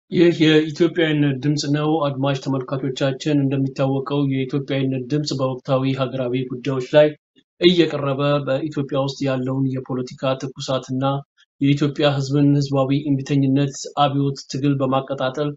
ይህ የኢትዮጵያዊነት ድምፅ ነው። አድማጭ ተመልካቾቻችን እንደሚታወቀው የኢትዮጵያዊነት ድምፅ በወቅታዊ ሀገራዊ ጉዳዮች ላይ እየቀረበ በኢትዮጵያ ውስጥ ያለውን የፖለቲካ ትኩሳትና የኢትዮጵያ ሕዝብን ሕዝባዊ እምቢተኝነት አብዮት ትግል በማቀጣጠል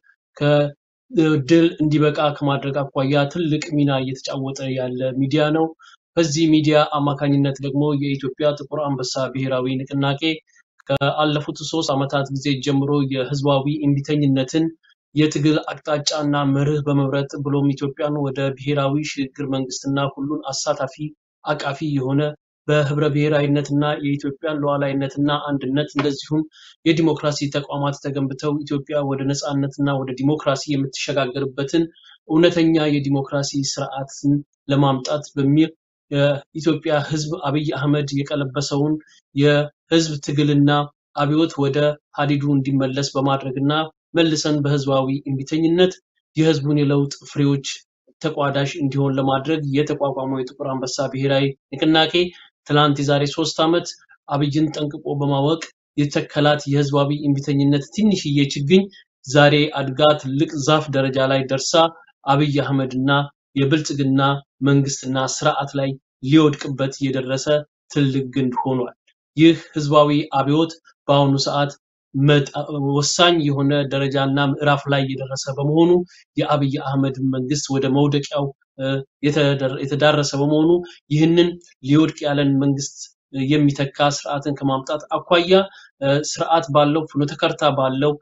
ከድል እንዲበቃ ከማድረግ አኳያ ትልቅ ሚና እየተጫወተ ያለ ሚዲያ ነው። በዚህ ሚዲያ አማካኝነት ደግሞ የኢትዮጵያ ጥቁር አንበሳ ብሔራዊ ንቅናቄ ከአለፉት ሶስት ዓመታት ጊዜ ጀምሮ የህዝባዊ እምቢተኝነትን የትግል አቅጣጫና መርህ በመምረጥ ብሎም ኢትዮጵያን ወደ ብሔራዊ ሽግግር መንግስትና ሁሉን አሳታፊ አቃፊ የሆነ በህብረ ብሔራዊነትና የኢትዮጵያን ሉዓላዊነትና አንድነት እንደዚሁም የዲሞክራሲ ተቋማት ተገንብተው ኢትዮጵያ ወደ ነፃነትና ወደ ዲሞክራሲ የምትሸጋገርበትን እውነተኛ የዲሞክራሲ ስርዓትን ለማምጣት በሚል የኢትዮጵያ ህዝብ አብይ አህመድ የቀለበሰውን የህዝብ ትግልና አብዮት ወደ ሀዲዱ እንዲመለስ በማድረግና መልሰን በህዝባዊ እምቢተኝነት የህዝቡን የለውጥ ፍሬዎች ተቋዳሽ እንዲሆን ለማድረግ የተቋቋመው የጥቁር አንበሳ ብሔራዊ ንቅናቄ ትላንት የዛሬ ሶስት ዓመት አብይን ጠንቅቆ በማወቅ የተከላት የህዝባዊ እምቢተኝነት ትንሽዬ ችግኝ ዛሬ አድጋ ትልቅ ዛፍ ደረጃ ላይ ደርሳ አብይ አህመድና የብልጽግና መንግስትና ስርዓት ላይ ሊወድቅበት የደረሰ ትልቅ ግንድ ሆኗል። ይህ ህዝባዊ አብዮት በአሁኑ ሰዓት ወሳኝ የሆነ ደረጃና ምዕራፍ ላይ የደረሰ በመሆኑ የአብይ አህመድ መንግስት ወደ መውደቂያው የተዳረሰ በመሆኑ ይህንን ሊወድቅ ያለን መንግስት የሚተካ ስርዓትን ከማምጣት አኳያ ስርዓት ባለው ፍኖተ ካርታ ባለው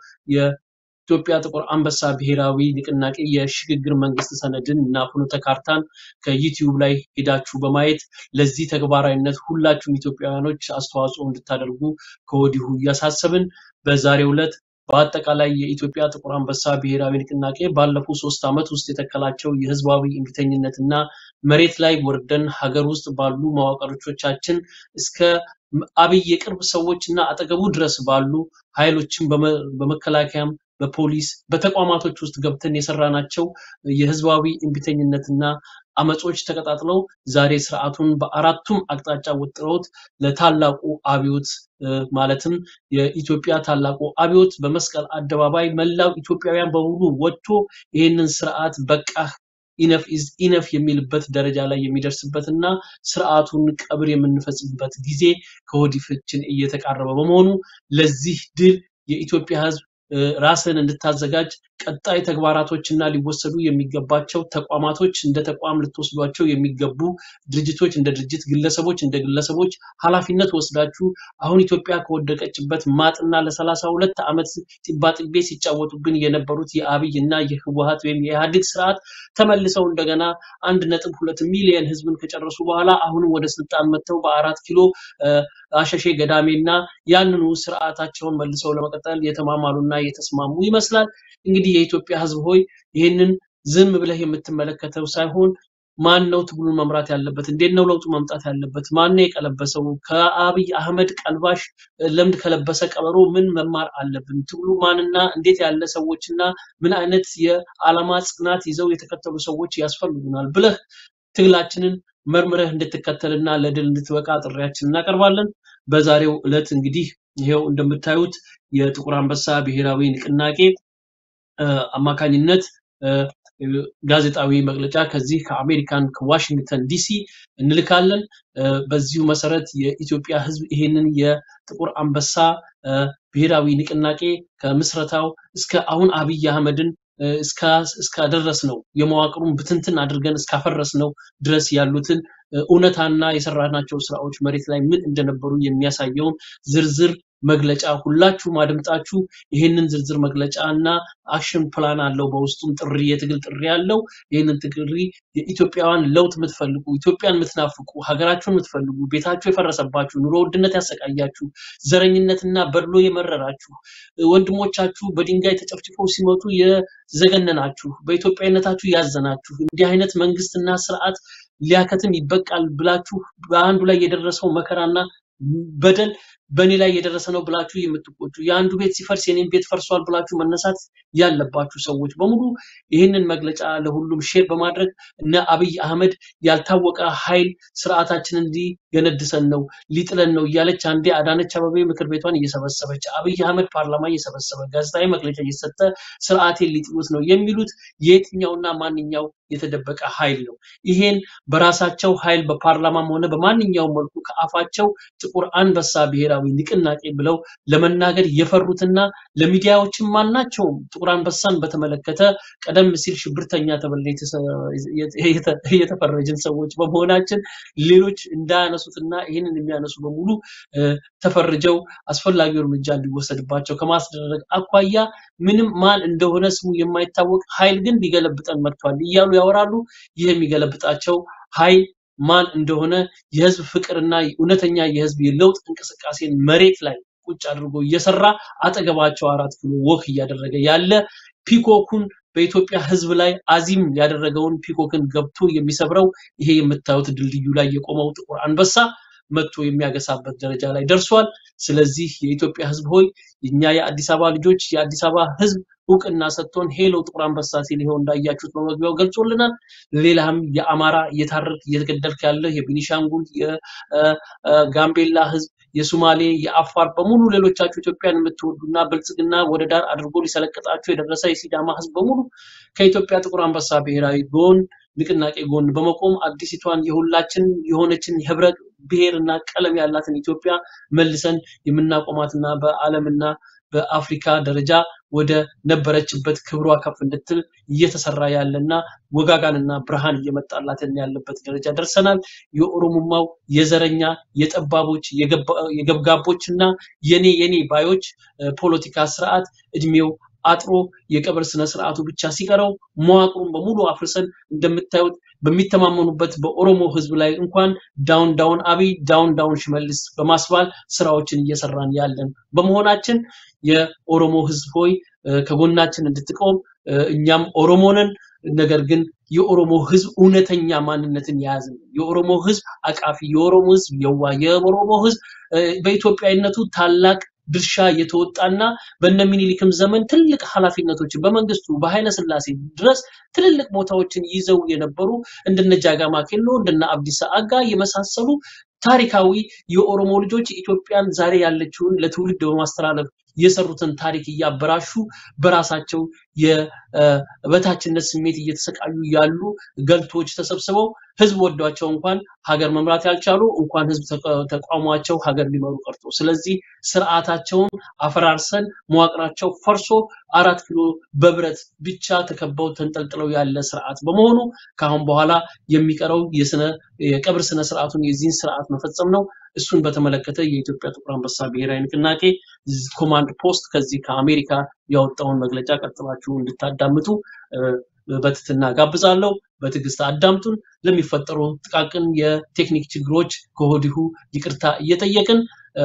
የኢትዮጵያ ጥቁር አንበሳ ብሔራዊ ንቅናቄ የሽግግር መንግስት ሰነድን እና ፍኖተ ካርታን ከዩቲዩብ ላይ ሄዳችሁ በማየት ለዚህ ተግባራዊነት ሁላችሁም ኢትዮጵያውያኖች አስተዋጽኦ እንድታደርጉ ከወዲሁ እያሳሰብን በዛሬው ዕለት በአጠቃላይ የኢትዮጵያ ጥቁር አንበሳ ብሔራዊ ንቅናቄ ባለፉት ሶስት ዓመት ውስጥ የተከላቸው የህዝባዊ እምቢተኝነትና መሬት ላይ ወርደን ሀገር ውስጥ ባሉ መዋቅሮቻችን እስከ አብይ የቅርብ ሰዎች እና አጠገቡ ድረስ ባሉ ኃይሎችን በመከላከያም በፖሊስ በተቋማቶች ውስጥ ገብተን የሰራናቸው የህዝባዊ እምቢተኝነትና አመጾች ተቀጣጥለው ዛሬ ስርዓቱን በአራቱም አቅጣጫ ወጥረውት ለታላቁ አብዮት ማለትም የኢትዮጵያ ታላቁ አብዮት በመስቀል አደባባይ መላው ኢትዮጵያውያን በሙሉ ወጥቶ ይህንን ስርዓት በቃ ኢነፍ ኢዝ ኢነፍ የሚልበት ደረጃ ላይ የሚደርስበት እና ስርዓቱን ቀብር የምንፈጽምበት ጊዜ ከወዲፍችን እየተቃረበ በመሆኑ ለዚህ ድል የኢትዮጵያ ህዝብ ራስን እንድታዘጋጅ ቀጣይ ተግባራቶችና ሊወሰዱ የሚገባቸው ተቋማቶች እንደ ተቋም ልትወስዷቸው የሚገቡ ድርጅቶች እንደ ድርጅት፣ ግለሰቦች እንደ ግለሰቦች ኃላፊነት ወስዳችሁ አሁን ኢትዮጵያ ከወደቀችበት ማጥና ለሰላሳ ሁለት ዓመት ጢባጢቤ ሲጫወቱብን የነበሩት የአብይ እና የህወሀት ወይም የኢህአዴግ ስርዓት ተመልሰው እንደገና አንድ ነጥብ ሁለት ሚሊዮን ህዝብን ከጨረሱ በኋላ አሁንም ወደ ስልጣን መጥተው በአራት ኪሎ አሸሼ ገዳሜና ያንኑ ስርዓታቸውን መልሰው ለመቀጠል የተማማሉና የተስማሙ ይመስላል። እንግዲህ የኢትዮጵያ ህዝብ ሆይ ይህንን ዝም ብለህ የምትመለከተው ሳይሆን ማን ነው ትግሉን መምራት ያለበት? እንዴት ነው ለውጡ መምጣት ያለበት? ማን ነው የቀለበሰው? ከአብይ አህመድ ቀልባሽ ለምድ ከለበሰ ቀበሮ ምን መማር አለብን? ትግሉ ማንና እንዴት ያለ ሰዎችና ምን አይነት የዓላማ ጽናት ይዘው የተከተሉ ሰዎች ያስፈልጉናል ብለህ ትግላችንን መርምረህ እንድትከተልና ለድል እንድትበቃ ጥሪያችን እናቀርባለን። በዛሬው ዕለት እንግዲህ ይሄው እንደምታዩት የጥቁር አንበሳ ብሔራዊ ንቅናቄ አማካኝነት ጋዜጣዊ መግለጫ ከዚህ ከአሜሪካን ከዋሽንግተን ዲሲ እንልካለን። በዚሁ መሰረት የኢትዮጵያ ህዝብ ይሄንን የጥቁር አንበሳ ብሔራዊ ንቅናቄ ከምስረታው እስከ አሁን አብይ አህመድን እስካደረስ ነው የመዋቅሩን ብትንትን አድርገን እስካፈረስ ነው ድረስ ያሉትን እውነታና የሰራናቸው ስራዎች መሬት ላይ ምን እንደነበሩ የሚያሳየውን ዝርዝር መግለጫ ሁላችሁም አድምጣችሁ ይህንን ዝርዝር መግለጫ እና አክሽን ፕላን አለው። በውስጡም ጥሪ የትግል ጥሪ አለው። ይህንን ጥሪ የኢትዮጵያውያን ለውጥ የምትፈልጉ ኢትዮጵያን የምትናፍቁ ሀገራችሁን የምትፈልጉ ቤታችሁ የፈረሰባችሁ ኑሮ ውድነት ያሰቃያችሁ ዘረኝነትና በድሎ የመረራችሁ ወንድሞቻችሁ በድንጋይ ተጨፍጭፈው ሲመቱ የዘገነናችሁ በኢትዮጵያዊነታችሁ ያዘናችሁ እንዲህ አይነት መንግስትና ስርዓት ሊያከትም ይበቃል ብላችሁ በአንዱ ላይ የደረሰው መከራና በደል በእኔ ላይ የደረሰ ነው ብላችሁ የምትቆጩ የአንዱ ቤት ሲፈርስ የኔን ቤት ፈርሷል ብላችሁ መነሳት ያለባችሁ ሰዎች በሙሉ ይህንን መግለጫ ለሁሉም ሼር በማድረግ እነ አብይ አህመድ ያልታወቀ ኃይል ስርዓታችንን ሊገነድሰን ነው ሊጥለን ነው እያለች አንዴ አዳነች አበቤ ምክር ቤቷን እየሰበሰበች አብይ አህመድ ፓርላማ እየሰበሰበ ጋዜጣዊ መግለጫ እየሰጠ ስርዓቴን ሊጥሉት ነው የሚሉት የየትኛውና ማንኛው የተደበቀ ኃይል ነው? ይሄን በራሳቸው ኃይል በፓርላማም ሆነ በማንኛውም መልኩ ከአፋቸው ጥቁር አንበሳ ብሔራዊ ንቅናቄ ብለው ለመናገር የፈሩትና ለሚዲያዎችም ማናቸውም ጥቁር አንበሳን በተመለከተ ቀደም ሲል ሽብርተኛ ተብለን የተፈረጅን ሰዎች በመሆናችን ሌሎች እንዳያነሱትና ይህንን የሚያነሱ በሙሉ ተፈርጀው አስፈላጊው እርምጃ እንዲወሰድባቸው ከማስደረግ አኳያ ምንም ማን እንደሆነ ስሙ የማይታወቅ ኃይል ግን ሊገለብጠን መጥቷል እያሉ ያወራሉ። ይህ የሚገለብጣቸው ኃይል ማን እንደሆነ የህዝብ ፍቅርና እውነተኛ የህዝብ የለውጥ እንቅስቃሴን መሬት ላይ ቁጭ አድርጎ እየሰራ አጠገባቸው አራት ኪሎ ወክ እያደረገ ያለ ፒኮኩን በኢትዮጵያ ህዝብ ላይ አዚም ያደረገውን ፒኮክን ገብቶ የሚሰብረው ይሄ የምታዩት ድልድዩ ላይ የቆመው ጥቁር አንበሳ መጥቶ የሚያገሳበት ደረጃ ላይ ደርሷል። ስለዚህ የኢትዮጵያ ህዝብ ሆይ እኛ የአዲስ አበባ ልጆች የአዲስ አበባ ህዝብ እውቅና ሰጥቶን ሄሎ ጥቁር አንበሳ ሲል ይኸው እንዳያችሁት በመግቢያው ገልጾልናል። ሌላም የአማራ እየታረድክ እየተገደልክ ያለ የቤኒሻንጉል የጋምቤላ ህዝብ የሱማሌ የአፋር በሙሉ ሌሎቻችሁ ኢትዮጵያን የምትወዱና ብልጽግና ወደ ዳር አድርጎ ሊሰለቅጣችሁ የደረሰ የሲዳማ ህዝብ በሙሉ ከኢትዮጵያ ጥቁር አንበሳ ብሔራዊ ጎን ንቅናቄ ጎን በመቆም አዲሲቷን የሁላችን የሆነችን የህብረ ብሔርና ቀለም ያላትን ኢትዮጵያ መልሰን የምናቆማትና በዓለምና በአፍሪካ ደረጃ ወደ ነበረችበት ክብሯ ከፍ እንድትል እየተሰራ ያለና ወጋጋንና ብርሃን እየመጣላትን ያለበት ደረጃ ደርሰናል። የኦሮሞማው የዘረኛ የጠባቦች የገብጋቦችና የኔ የኔ ባዮች ፖለቲካ ስርዓት እድሜው አጥሮ የቀብር ስነ ስርዓቱ ብቻ ሲቀረው መዋቅሩን በሙሉ አፍርሰን እንደምታዩት በሚተማመኑበት በኦሮሞ ህዝብ ላይ እንኳን ዳውን ዳውን አብይ ዳውን ዳውን ሽመልስ በማስባል ስራዎችን እየሰራን ያለን በመሆናችን የኦሮሞ ህዝብ ሆይ ከጎናችን እንድትቆም እኛም ኦሮሞ ነን። ነገር ግን የኦሮሞ ህዝብ እውነተኛ ማንነትን የያዘ ነው። የኦሮሞ ህዝብ አቃፊ፣ የኦሮሞ ህዝብ የዋ፣ የኦሮሞ ህዝብ በኢትዮጵያዊነቱ ታላቅ ድርሻ የተወጣና በነ ሚኒሊክም ዘመን ትልቅ ኃላፊነቶችን በመንግስቱ በኃይለ ስላሴ ድረስ ትልልቅ ቦታዎችን ይዘው የነበሩ እንደነ ጃጋማ ኬሎ እንደነ አብዲሳ አጋ የመሳሰሉ ታሪካዊ የኦሮሞ ልጆች ኢትዮጵያን ዛሬ ያለችውን ለትውልድ በማስተላለፍ የሰሩትን ታሪክ እያበራሹ በራሳቸው የበታችነት ስሜት እየተሰቃዩ ያሉ ገልቶች ተሰብስበው ህዝብ ወዷቸው እንኳን ሀገር መምራት ያልቻሉ እንኳን ህዝብ ተቋሟቸው ሀገር ሊመሩ ቀርቶ ስለዚህ ስርዓታቸውን አፈራርሰን መዋቅራቸው ፈርሶ አራት ኪሎ በብረት ብቻ ተከበው ተንጠልጥለው ያለ ስርዓት በመሆኑ ከአሁን በኋላ የሚቀረው የስነ የቀብር ስነ ስርዓቱን የዚህን ስርዓት መፈጸም ነው። እሱን በተመለከተ የኢትዮጵያ ጥቁር አንበሳ ብሔራዊ ንቅናቄ ኮማንድ ፖስት ከዚህ ከአሜሪካ ያወጣውን መግለጫ ቀጥላችሁ እንድታዳምጡ በትትና ጋብዛለሁ። በትዕግስት አዳምጡን። ለሚፈጠሩ ጥቃቅን የቴክኒክ ችግሮች ከወዲሁ ይቅርታ እየጠየቅን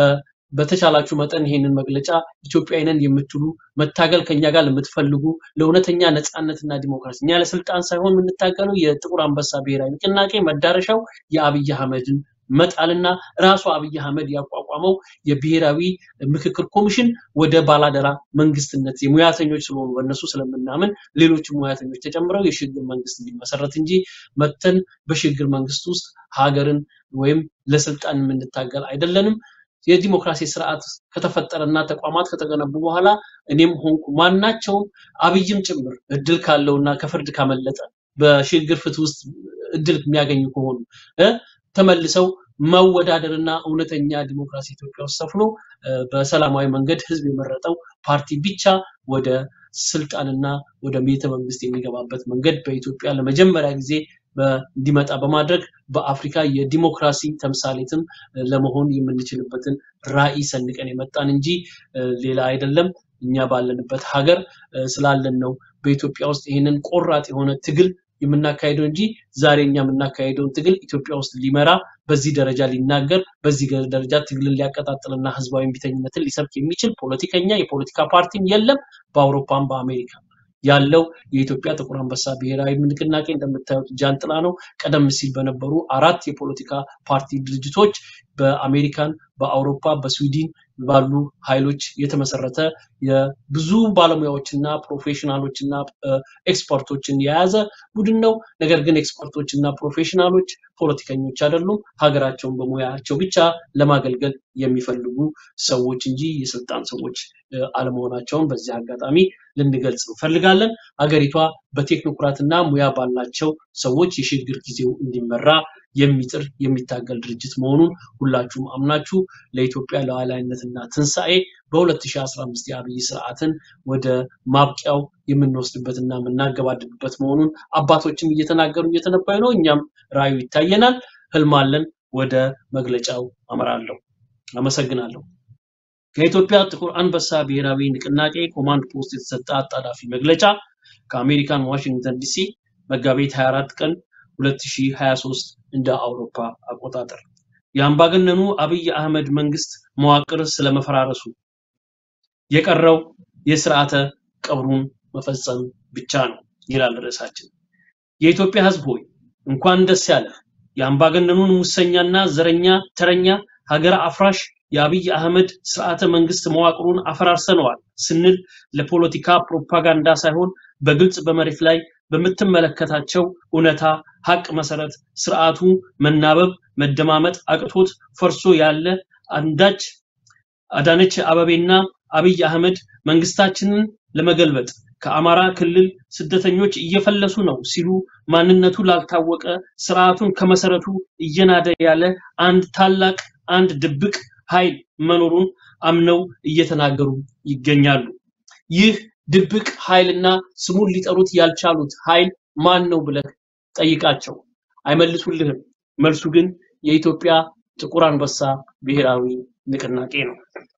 በተቻላችሁ መጠን ይሄንን መግለጫ ኢትዮጵያዊ ነን የምትሉ መታገል ከኛ ጋር ለምትፈልጉ ለእውነተኛ ነፃነትና ዲሞክራሲ እኛ ለስልጣን ሳይሆን የምንታገለው የጥቁር አንበሳ ብሔራዊ ንቅናቄ መዳረሻው የአብይ አህመድን መጣልና ራሱ አብይ አህመድ ያቋቋመው የብሔራዊ ምክክር ኮሚሽን ወደ ባላደራ መንግስትነት የሙያተኞች ስለሆኑ በእነሱ ስለምናምን ሌሎች ሙያተኞች ተጨምረው የሽግግር መንግስት እንዲመሰረት እንጂ መተን በሽግግር መንግስት ውስጥ ሀገርን ወይም ለስልጣን የምንታገል አይደለንም። የዲሞክራሲ ስርዓት ከተፈጠረና ተቋማት ከተገነቡ በኋላ እኔም ሆንኩ ማናቸውም አብይም ጭምር እድል ካለውና ከፍርድ ካመለጠ በሽግግር ፍትህ ውስጥ እድል የሚያገኙ ከሆኑ ተመልሰው መወዳደርና እውነተኛ ዲሞክራሲ ኢትዮጵያ ውስጥ ሰፍኖ በሰላማዊ መንገድ ህዝብ የመረጠው ፓርቲ ብቻ ወደ ስልጣንና ወደ ቤተ መንግስት የሚገባበት መንገድ በኢትዮጵያ ለመጀመሪያ ጊዜ እንዲመጣ በማድረግ በአፍሪካ የዲሞክራሲ ተምሳሌትም ለመሆን የምንችልበትን ራዕይ ሰንቀን የመጣን እንጂ ሌላ አይደለም። እኛ ባለንበት ሀገር ስላለን ነው በኢትዮጵያ ውስጥ ይህንን ቆራጥ የሆነ ትግል የምናካሄደው እንጂ ዛሬ እኛ የምናካሄደውን ትግል ኢትዮጵያ ውስጥ ሊመራ በዚህ ደረጃ ሊናገር በዚህ ደረጃ ትግልን ሊያቀጣጥልና ህዝባዊ እምቢተኝነትን ሊሰብክ የሚችል ፖለቲከኛ የፖለቲካ ፓርቲም የለም በአውሮፓም በአሜሪካ። ያለው የኢትዮጵያ ጥቁር አንበሳ ብሔራዊ ንቅናቄ እንደምታዩት ጃንጥላ ነው። ቀደም ሲል በነበሩ አራት የፖለቲካ ፓርቲ ድርጅቶች በአሜሪካን፣ በአውሮፓ፣ በስዊድን ባሉ ኃይሎች የተመሰረተ የብዙ ባለሙያዎችና ፕሮፌሽናሎችና ኤክስፐርቶችን የያዘ ቡድን ነው። ነገር ግን ኤክስፐርቶችና ፕሮፌሽናሎች ፖለቲከኞች አይደሉም። ሀገራቸውን በሙያቸው ብቻ ለማገልገል የሚፈልጉ ሰዎች እንጂ የስልጣን ሰዎች አለመሆናቸውን በዚህ አጋጣሚ ልንገልጽ እንፈልጋለን። ሀገሪቷ በቴክኖክራትና ሙያ ባላቸው ሰዎች የሽግግር ጊዜው እንዲመራ የሚጥር የሚታገል ድርጅት መሆኑን ሁላችሁም አምናችሁ ለኢትዮጵያ ሉዓላዊነትና ትንሣኤ በ2015 የአብይ ስርዓትን ወደ ማብቂያው የምንወስድበትና የምናገባድድበት መሆኑን አባቶችም እየተናገሩ እየተነበዩ ነው። እኛም ራዕዩ ይታየናል፣ ህልም አለን። ወደ መግለጫው አመራለሁ። አመሰግናለሁ። ከኢትዮጵያ ጥቁር አንበሳ ብሔራዊ ንቅናቄ ኮማንድ ፖስት የተሰጠ አጣዳፊ መግለጫ ከአሜሪካን ዋሽንግተን ዲሲ መጋቢት 24 ቀን 2023 እንደ አውሮፓ አቆጣጠር የአምባገነኑ አብይ አህመድ መንግስት መዋቅር ስለመፈራረሱ የቀረው የስርዓተ ቀብሩን መፈጸም ብቻ ነው ይላል ርዕሳችን። የኢትዮጵያ ህዝብ ሆይ እንኳን ደስ ያለህ። የአምባገነኑን ሙሰኛና ዘረኛ ተረኛ ሀገር አፍራሽ የአብይ አህመድ ስርዓተ መንግስት መዋቅሩን አፈራርሰነዋል ስንል ለፖለቲካ ፕሮፓጋንዳ ሳይሆን በግልጽ በመሬት ላይ በምትመለከታቸው እውነታ ሀቅ መሰረት ስርዓቱ መናበብ መደማመጥ አቅቶት ፈርሶ ያለ አንዳች አዳነች አበቤና አብይ አህመድ መንግስታችንን ለመገልበጥ ከአማራ ክልል ስደተኞች እየፈለሱ ነው ሲሉ ማንነቱ ላልታወቀ ስርዓቱን ከመሰረቱ እየናደ ያለ አንድ ታላቅ አንድ ድብቅ ኃይል መኖሩን አምነው እየተናገሩ ይገኛሉ። ይህ ድብቅ ኃይልና ስሙን ሊጠሩት ያልቻሉት ኃይል ማን ነው ብለህ ጠይቃቸው፣ አይመልሱልህም። መልሱ ግን የኢትዮጵያ ጥቁር አንበሳ ብሔራዊ ንቅናቄ ነው።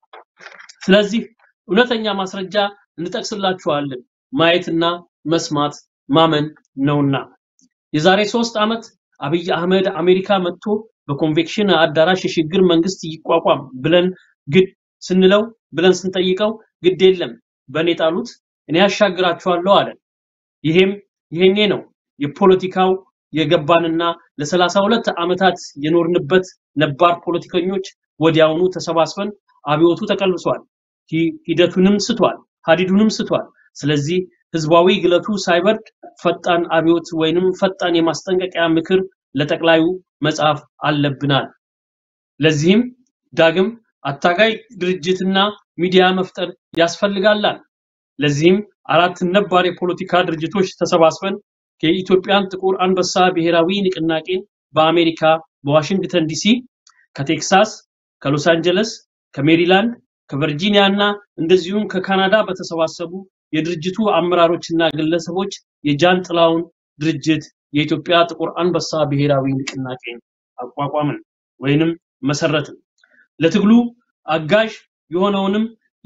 ስለዚህ እውነተኛ ማስረጃ እንጠቅስላችኋለን። ማየትና መስማት ማመን ነውና የዛሬ ሶስት ዓመት አብይ አህመድ አሜሪካ መጥቶ በኮንቬክሽን አዳራሽ የሽግግር መንግስት ይቋቋም ብለን ግድ ስንለው ብለን ስንጠይቀው ግድ የለም በእኔ ጣሉት እኔ ያሻግራችኋለሁ አለ። ይሄም ይሄኔ ነው የፖለቲካው የገባንና ለሰላሳ ሁለት ዓመታት የኖርንበት ነባር ፖለቲከኞች ወዲያውኑ ተሰባስበን አብዮቱ ተቀልብሷል፣ ሂደቱንም ስቷል፣ ሀዲዱንም ስቷል። ስለዚህ ህዝባዊ ግለቱ ሳይበርድ ፈጣን አብዮት ወይንም ፈጣን የማስጠንቀቂያ ምክር ለጠቅላዩ መጽሐፍ አለብናል። ለዚህም ዳግም አታጋይ ድርጅትና ሚዲያ መፍጠር ያስፈልጋላል። ለዚህም አራት ነባር የፖለቲካ ድርጅቶች ተሰባስበን የኢትዮጵያን ጥቁር አንበሳ ብሔራዊ ንቅናቄን በአሜሪካ በዋሽንግተን ዲሲ፣ ከቴክሳስ፣ ከሎስ አንጀለስ፣ ከሜሪላንድ፣ ከቨርጂኒያ እና እንደዚሁም ከካናዳ በተሰባሰቡ የድርጅቱ አመራሮችና ግለሰቦች የጃን ጥላውን ድርጅት የኢትዮጵያ ጥቁር አንበሳ ብሔራዊ ንቅናቄን አቋቋምን ወይንም መሰረትን። ለትግሉ አጋዥ የሆነውንም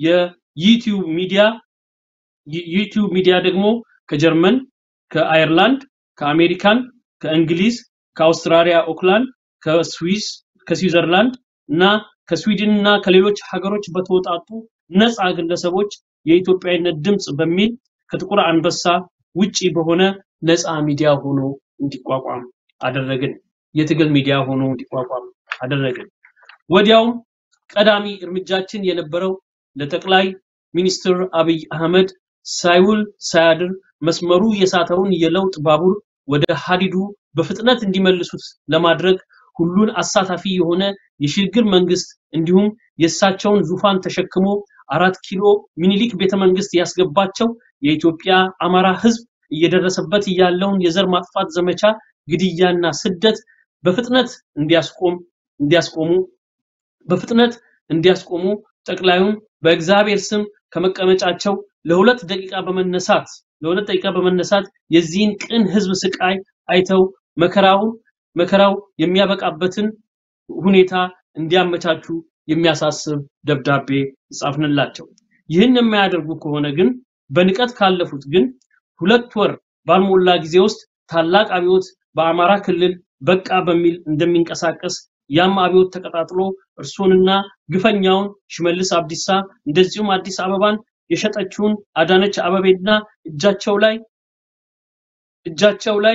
የዩቲዩብ ሚዲያ ዩቲዩብ ሚዲያ ደግሞ ከጀርመን፣ ከአየርላንድ፣ ከአሜሪካን፣ ከእንግሊዝ፣ ከአውስትራሊያ ኦክላንድ፣ ከስዊስ፣ ከስዊዘርላንድ እና ከስዊድን እና ከሌሎች ሀገሮች በተወጣጡ ነፃ ግለሰቦች የኢትዮጵያዊነት ድምፅ በሚል ከጥቁር አንበሳ ውጪ በሆነ ነፃ ሚዲያ ሆኖ እንዲቋቋም አደረግን። የትግል ሚዲያ ሆኖ እንዲቋቋም አደረግን። ወዲያውም ቀዳሚ እርምጃችን የነበረው ለጠቅላይ ሚኒስትር አብይ አህመድ ሳይውል ሳያድር መስመሩ የሳተውን የለውጥ ባቡር ወደ ሀዲዱ በፍጥነት እንዲመልሱት ለማድረግ ሁሉን አሳታፊ የሆነ የሽግግር መንግስት እንዲሁም የእሳቸውን ዙፋን ተሸክሞ አራት ኪሎ ሚኒሊክ ቤተመንግስት ያስገባቸው የኢትዮጵያ አማራ ህዝብ እየደረሰበት ያለውን የዘር ማጥፋት ዘመቻ ግድያና ስደት በፍጥነት እንዲያስቆም እንዲያስቆሙ በፍጥነት እንዲያስቆሙ ጠቅላዩን በእግዚአብሔር ስም ከመቀመጫቸው ለሁለት ደቂቃ በመነሳት ለሁለት ደቂቃ በመነሳት የዚህን ቅን ህዝብ ስቃይ አይተው መከራውን መከራው የሚያበቃበትን ሁኔታ እንዲያመቻቹ የሚያሳስብ ደብዳቤ ጻፍንላቸው። ይህን የማያደርጉ ከሆነ ግን በንቀት ካለፉት ግን ሁለት ወር ባልሞላ ጊዜ ውስጥ ታላቅ አብዮት በአማራ ክልል በቃ በሚል እንደሚንቀሳቀስ ያም አብዮት ተቀጣጥሎ እርሶንና ግፈኛውን ሽመልስ አብዲሳ እንደዚሁም አዲስ አበባን የሸጠችውን አዳነች አበቤና እጃቸው ላይ እጃቸው ላይ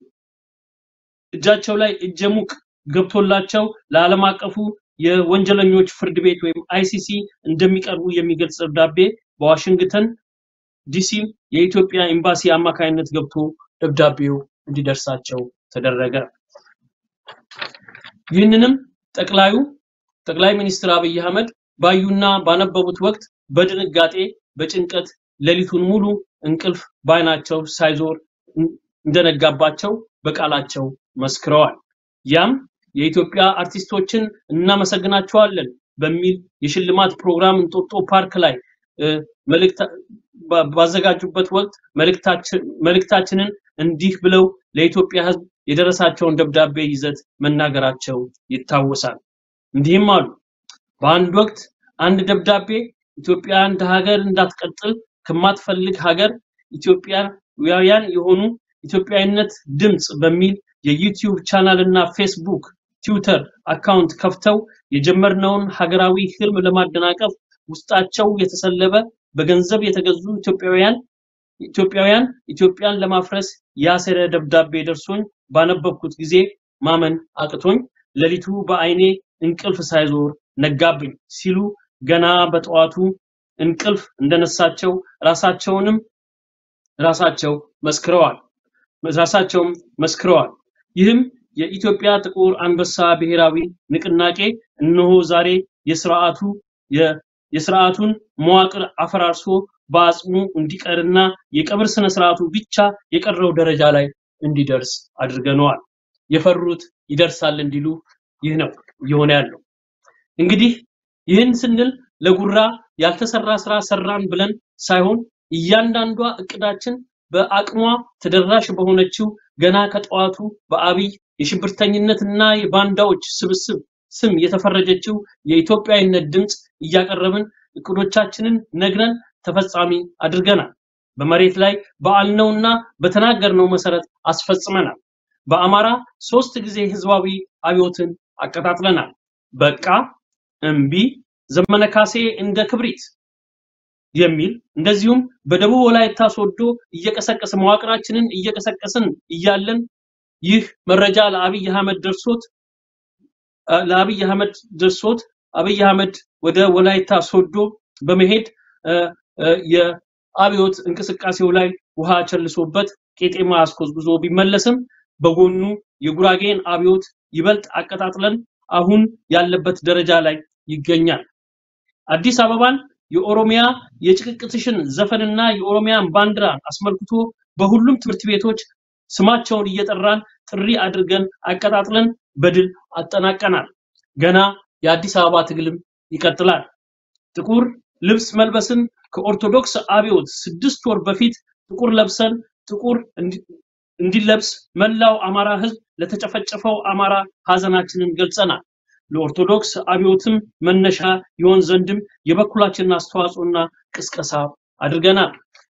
እጃቸው ላይ እጀ ሙቅ ገብቶላቸው ለዓለም አቀፉ የወንጀለኞች ፍርድ ቤት ወይም አይሲሲ እንደሚቀርቡ የሚገልጽ ደብዳቤ በዋሽንግተን ዲሲ የኢትዮጵያ ኤምባሲ አማካይነት ገብቶ ደብዳቤው እንዲደርሳቸው ተደረገ። ይህንንም ጠቅላዩ ጠቅላይ ሚኒስትር አብይ አህመድ ባዩና ባነበቡት ወቅት በድንጋጤ በጭንቀት ሌሊቱን ሙሉ እንቅልፍ ባይናቸው ሳይዞር እንደነጋባቸው በቃላቸው መስክረዋል። ያም የኢትዮጵያ አርቲስቶችን እናመሰግናቸዋለን በሚል የሽልማት ፕሮግራም እንጦጦ ፓርክ ላይ መልእክት ባዘጋጁበት ወቅት መልእክታችንን እንዲህ ብለው ለኢትዮጵያ ሕዝብ የደረሳቸውን ደብዳቤ ይዘት መናገራቸው ይታወሳል። እንዲህም አሉ። በአንድ ወቅት አንድ ደብዳቤ ኢትዮጵያ እንደ ሀገር እንዳትቀጥል ከማትፈልግ ሀገር ኢትዮጵያውያን የሆኑ ኢትዮጵያዊነት ድምፅ በሚል የዩቲዩብ ቻናል እና ፌስቡክ፣ ትዊተር አካውንት ከፍተው የጀመርነውን ሀገራዊ ህልም ለማደናቀፍ ውስጣቸው የተሰለበ በገንዘብ የተገዙ ኢትዮጵያውያን ኢትዮጵያውያን ኢትዮጵያን ለማፍረስ ያሰረ ደብዳቤ ደርሶኝ ባነበብኩት ጊዜ ማመን አቅቶኝ ሌሊቱ በአይኔ እንቅልፍ ሳይዞር ነጋብኝ ሲሉ ገና በጠዋቱ እንቅልፍ እንደነሳቸው ራሳቸውንም ራሳቸው መስክረዋል ራሳቸውም መስክረዋል። ይህም የኢትዮጵያ ጥቁር አንበሳ ብሔራዊ ንቅናቄ እነሆ ዛሬ የስርዓቱ የስርዓቱን መዋቅር አፈራርሶ በአጽሙ እንዲቀርና የቀብር ስነ ስርዓቱ ብቻ የቀረው ደረጃ ላይ እንዲደርስ አድርገነዋል። የፈሩት ይደርሳል እንዲሉ ይህ ነው እየሆነ ያለው። እንግዲህ ይህን ስንል ለጉራ ያልተሰራ ስራ ሰራን ብለን ሳይሆን እያንዳንዷ እቅዳችን በአቅሟ ተደራሽ በሆነችው ገና ከጠዋቱ በአብይ የሽብርተኝነትና የባንዳዎች ስብስብ ስም የተፈረጀችው የኢትዮጵያዊነት ድምፅ እያቀረብን እቅዶቻችንን ነግረን ተፈጻሚ አድርገናል። በመሬት ላይ በአልነውና በተናገርነው መሰረት አስፈጽመናል። በአማራ ሶስት ጊዜ ህዝባዊ አብዮትን አቀጣጥለናል። በቃ እምቢ፣ ዘመነ ካሴ እንደ ክብሪት የሚል እንደዚሁም በደቡብ ወላይታ ሶዶ እየቀሰቀሰ መዋቅራችንን እየቀሰቀስን እያለን ይህ መረጃ ለአብይ አህመድ ደርሶት ለአብይ አህመድ ደርሶት አብይ አህመድ ወደ ወላይታ ሶዶ በመሄድ የአብዮት እንቅስቃሴው ላይ ውሃ ቸልሶበት ቄጤማ አስኮዝጉዞ ቢመለስም በጎኑ የጉራጌን አብዮት ይበልጥ አቀጣጥለን አሁን ያለበት ደረጃ ላይ ይገኛል። አዲስ አበባን የኦሮሚያ የጭቅቅትሽን ዘፈንና የኦሮሚያን ባንዲራ አስመልክቶ በሁሉም ትምህርት ቤቶች ስማቸውን እየጠራን ጥሪ አድርገን አቀጣጥለን በድል አጠናቀናል። ገና የአዲስ አበባ ትግልም ይቀጥላል። ጥቁር ልብስ መልበስን ከኦርቶዶክስ አብዮት ስድስት ወር በፊት ጥቁር ለብሰን ጥቁር እንዲለብስ መላው አማራ ህዝብ ለተጨፈጨፈው አማራ ሀዘናችንን ገልጸናል። ለኦርቶዶክስ አብዮትም መነሻ ይሆን ዘንድም የበኩላችንን አስተዋጽኦና ቅስቀሳ አድርገናል።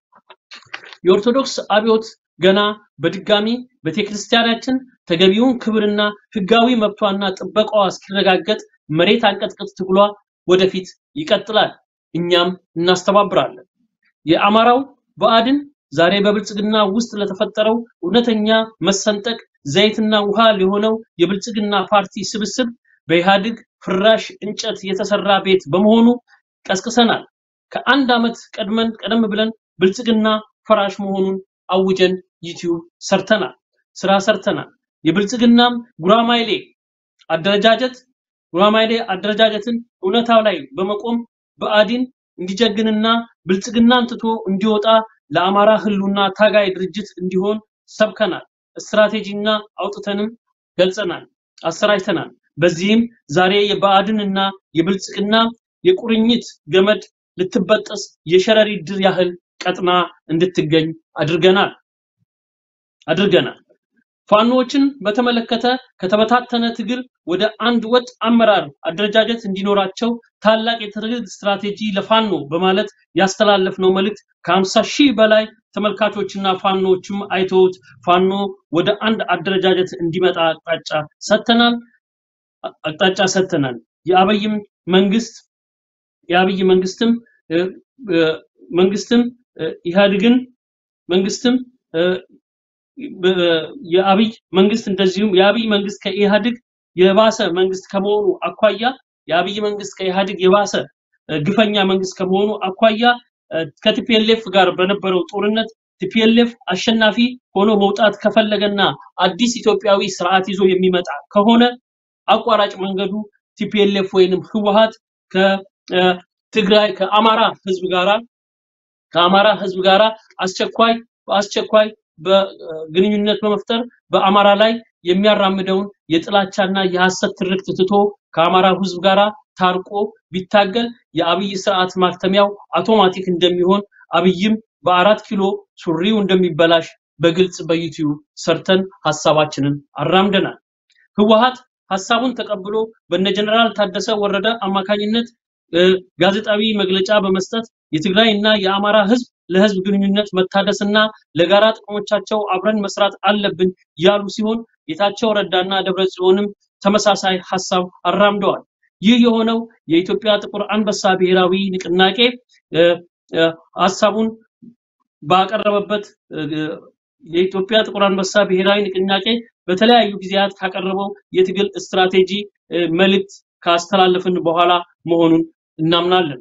የኦርቶዶክስ አብዮት ገና በድጋሚ ቤተክርስቲያናችን ተገቢውን ክብርና ህጋዊ መብቷና ጥበቃዋ እስኪረጋገጥ መሬት አንቀጥቅጥ ትግሏ ወደፊት ይቀጥላል። እኛም እናስተባብራለን። የአማራው ብአዴን ዛሬ በብልጽግና ውስጥ ለተፈጠረው እውነተኛ መሰንጠቅ ዘይትና ውሃ የሆነው የብልጽግና ፓርቲ ስብስብ በኢህአዴግ ፍራሽ እንጨት የተሰራ ቤት በመሆኑ ቀስቅሰናል። ከአንድ ዓመት ቀድመን ቀደም ብለን ብልጽግና ፈራሽ መሆኑን አውጀን ዩቲዩብ ሰርተናል፣ ስራ ሰርተናል። የብልጽግናም ጉራማይሌ አደረጃጀት ጉራማይሌ አደረጃጀትን እውነታው ላይ በመቆም ብአዴን እንዲጀግንና ብልጽግናን ትቶ እንዲወጣ ለአማራ ህሉና ታጋይ ድርጅት እንዲሆን ሰብከናል። ስትራቴጂና አውጥተንም ገልጸናል፣ አሰራጭተናል። በዚህም ዛሬ የብአዴንና የብልጽግና የቁርኝት ገመድ ልትበጠስ የሸረሪት ድር ያህል ቀጥና እንድትገኝ አድርገናል አድርገናል። ፋኖዎችን በተመለከተ ከተበታተነ ትግል ወደ አንድ ወጥ አመራር አደረጃጀት እንዲኖራቸው ታላቅ የትግል ስትራቴጂ ለፋኖ በማለት ያስተላለፍነው መልእክት ከ50 ሺህ በላይ ተመልካቾችና ፋኖዎችም አይተውት ፋኖ ወደ አንድ አደረጃጀት እንዲመጣ አቅጣጫ ሰጥተናል አቅጣጫ ሰጥተናል። የአብይም መንግስት የአብይ መንግስትም መንግስትም እ፣ ኢህአዴግን መንግስትም እ፣ በ- የአብይ መንግስት እንደዚሁም የአብይ መንግስት ከኢህአዴግ የባሰ መንግስት ከመሆኑ አኳያ የአብይ መንግስት ከኢህአዴግ የባሰ እ፣ ግፈኛ መንግስት ከመሆኑ አኳያ እ፣ ከቲፒኤልኤፍ ጋር በነበረው ጦርነት ቲፒኤልኤፍ አሸናፊ ሆኖ መውጣት ከፈለገና አዲስ ኢትዮጵያዊ ስርዓት ይዞ የሚመጣ ከሆነ አቋራጭ መንገዱ ቲፒኤልኤፍ ወይንም ህወሀት ከትግራይ ከአማራ ህዝብ ጋራ ከአማራ ህዝብ ጋራ አስቸኳይ በአስቸኳይ በግንኙነት በመፍጠር በአማራ ላይ የሚያራምደውን የጥላቻና የሐሰት ትርክት ትቶ ከአማራ ህዝብ ጋራ ታርቆ ቢታገል የአብይ ስርዓት ማክተሚያው አውቶማቲክ እንደሚሆን አብይም በአራት ኪሎ ሱሪው እንደሚበላሽ በግልጽ በዩቲዩብ ሰርተን ሀሳባችንን አራምደናል። ህወሀት ሀሳቡን ተቀብሎ በነ ጀነራል ታደሰ ወረደ አማካኝነት እ፣ ጋዜጣዊ መግለጫ በመስጠት የትግራይ እና የአማራ ህዝብ ለህዝብ ግንኙነት መታደስና ለጋራ ጥቅሞቻቸው አብረን መስራት አለብን ያሉ ሲሆን ጌታቸው ረዳና ደብረ ጽዮንም ተመሳሳይ ሀሳብ አራምደዋል። ይህ የሆነው የኢትዮጵያ ጥቁር አንበሳ ብሔራዊ ንቅናቄ እ፣ እ፣ ሀሳቡን ባቀረበበት እ፣ የኢትዮጵያ ጥቁር አንበሳ ብሔራዊ ንቅናቄ በተለያዩ ጊዜያት ካቀረበው የትግል ስትራቴጂ እ፣ መልእክት ካስተላለፍን በኋላ መሆኑን እናምናለን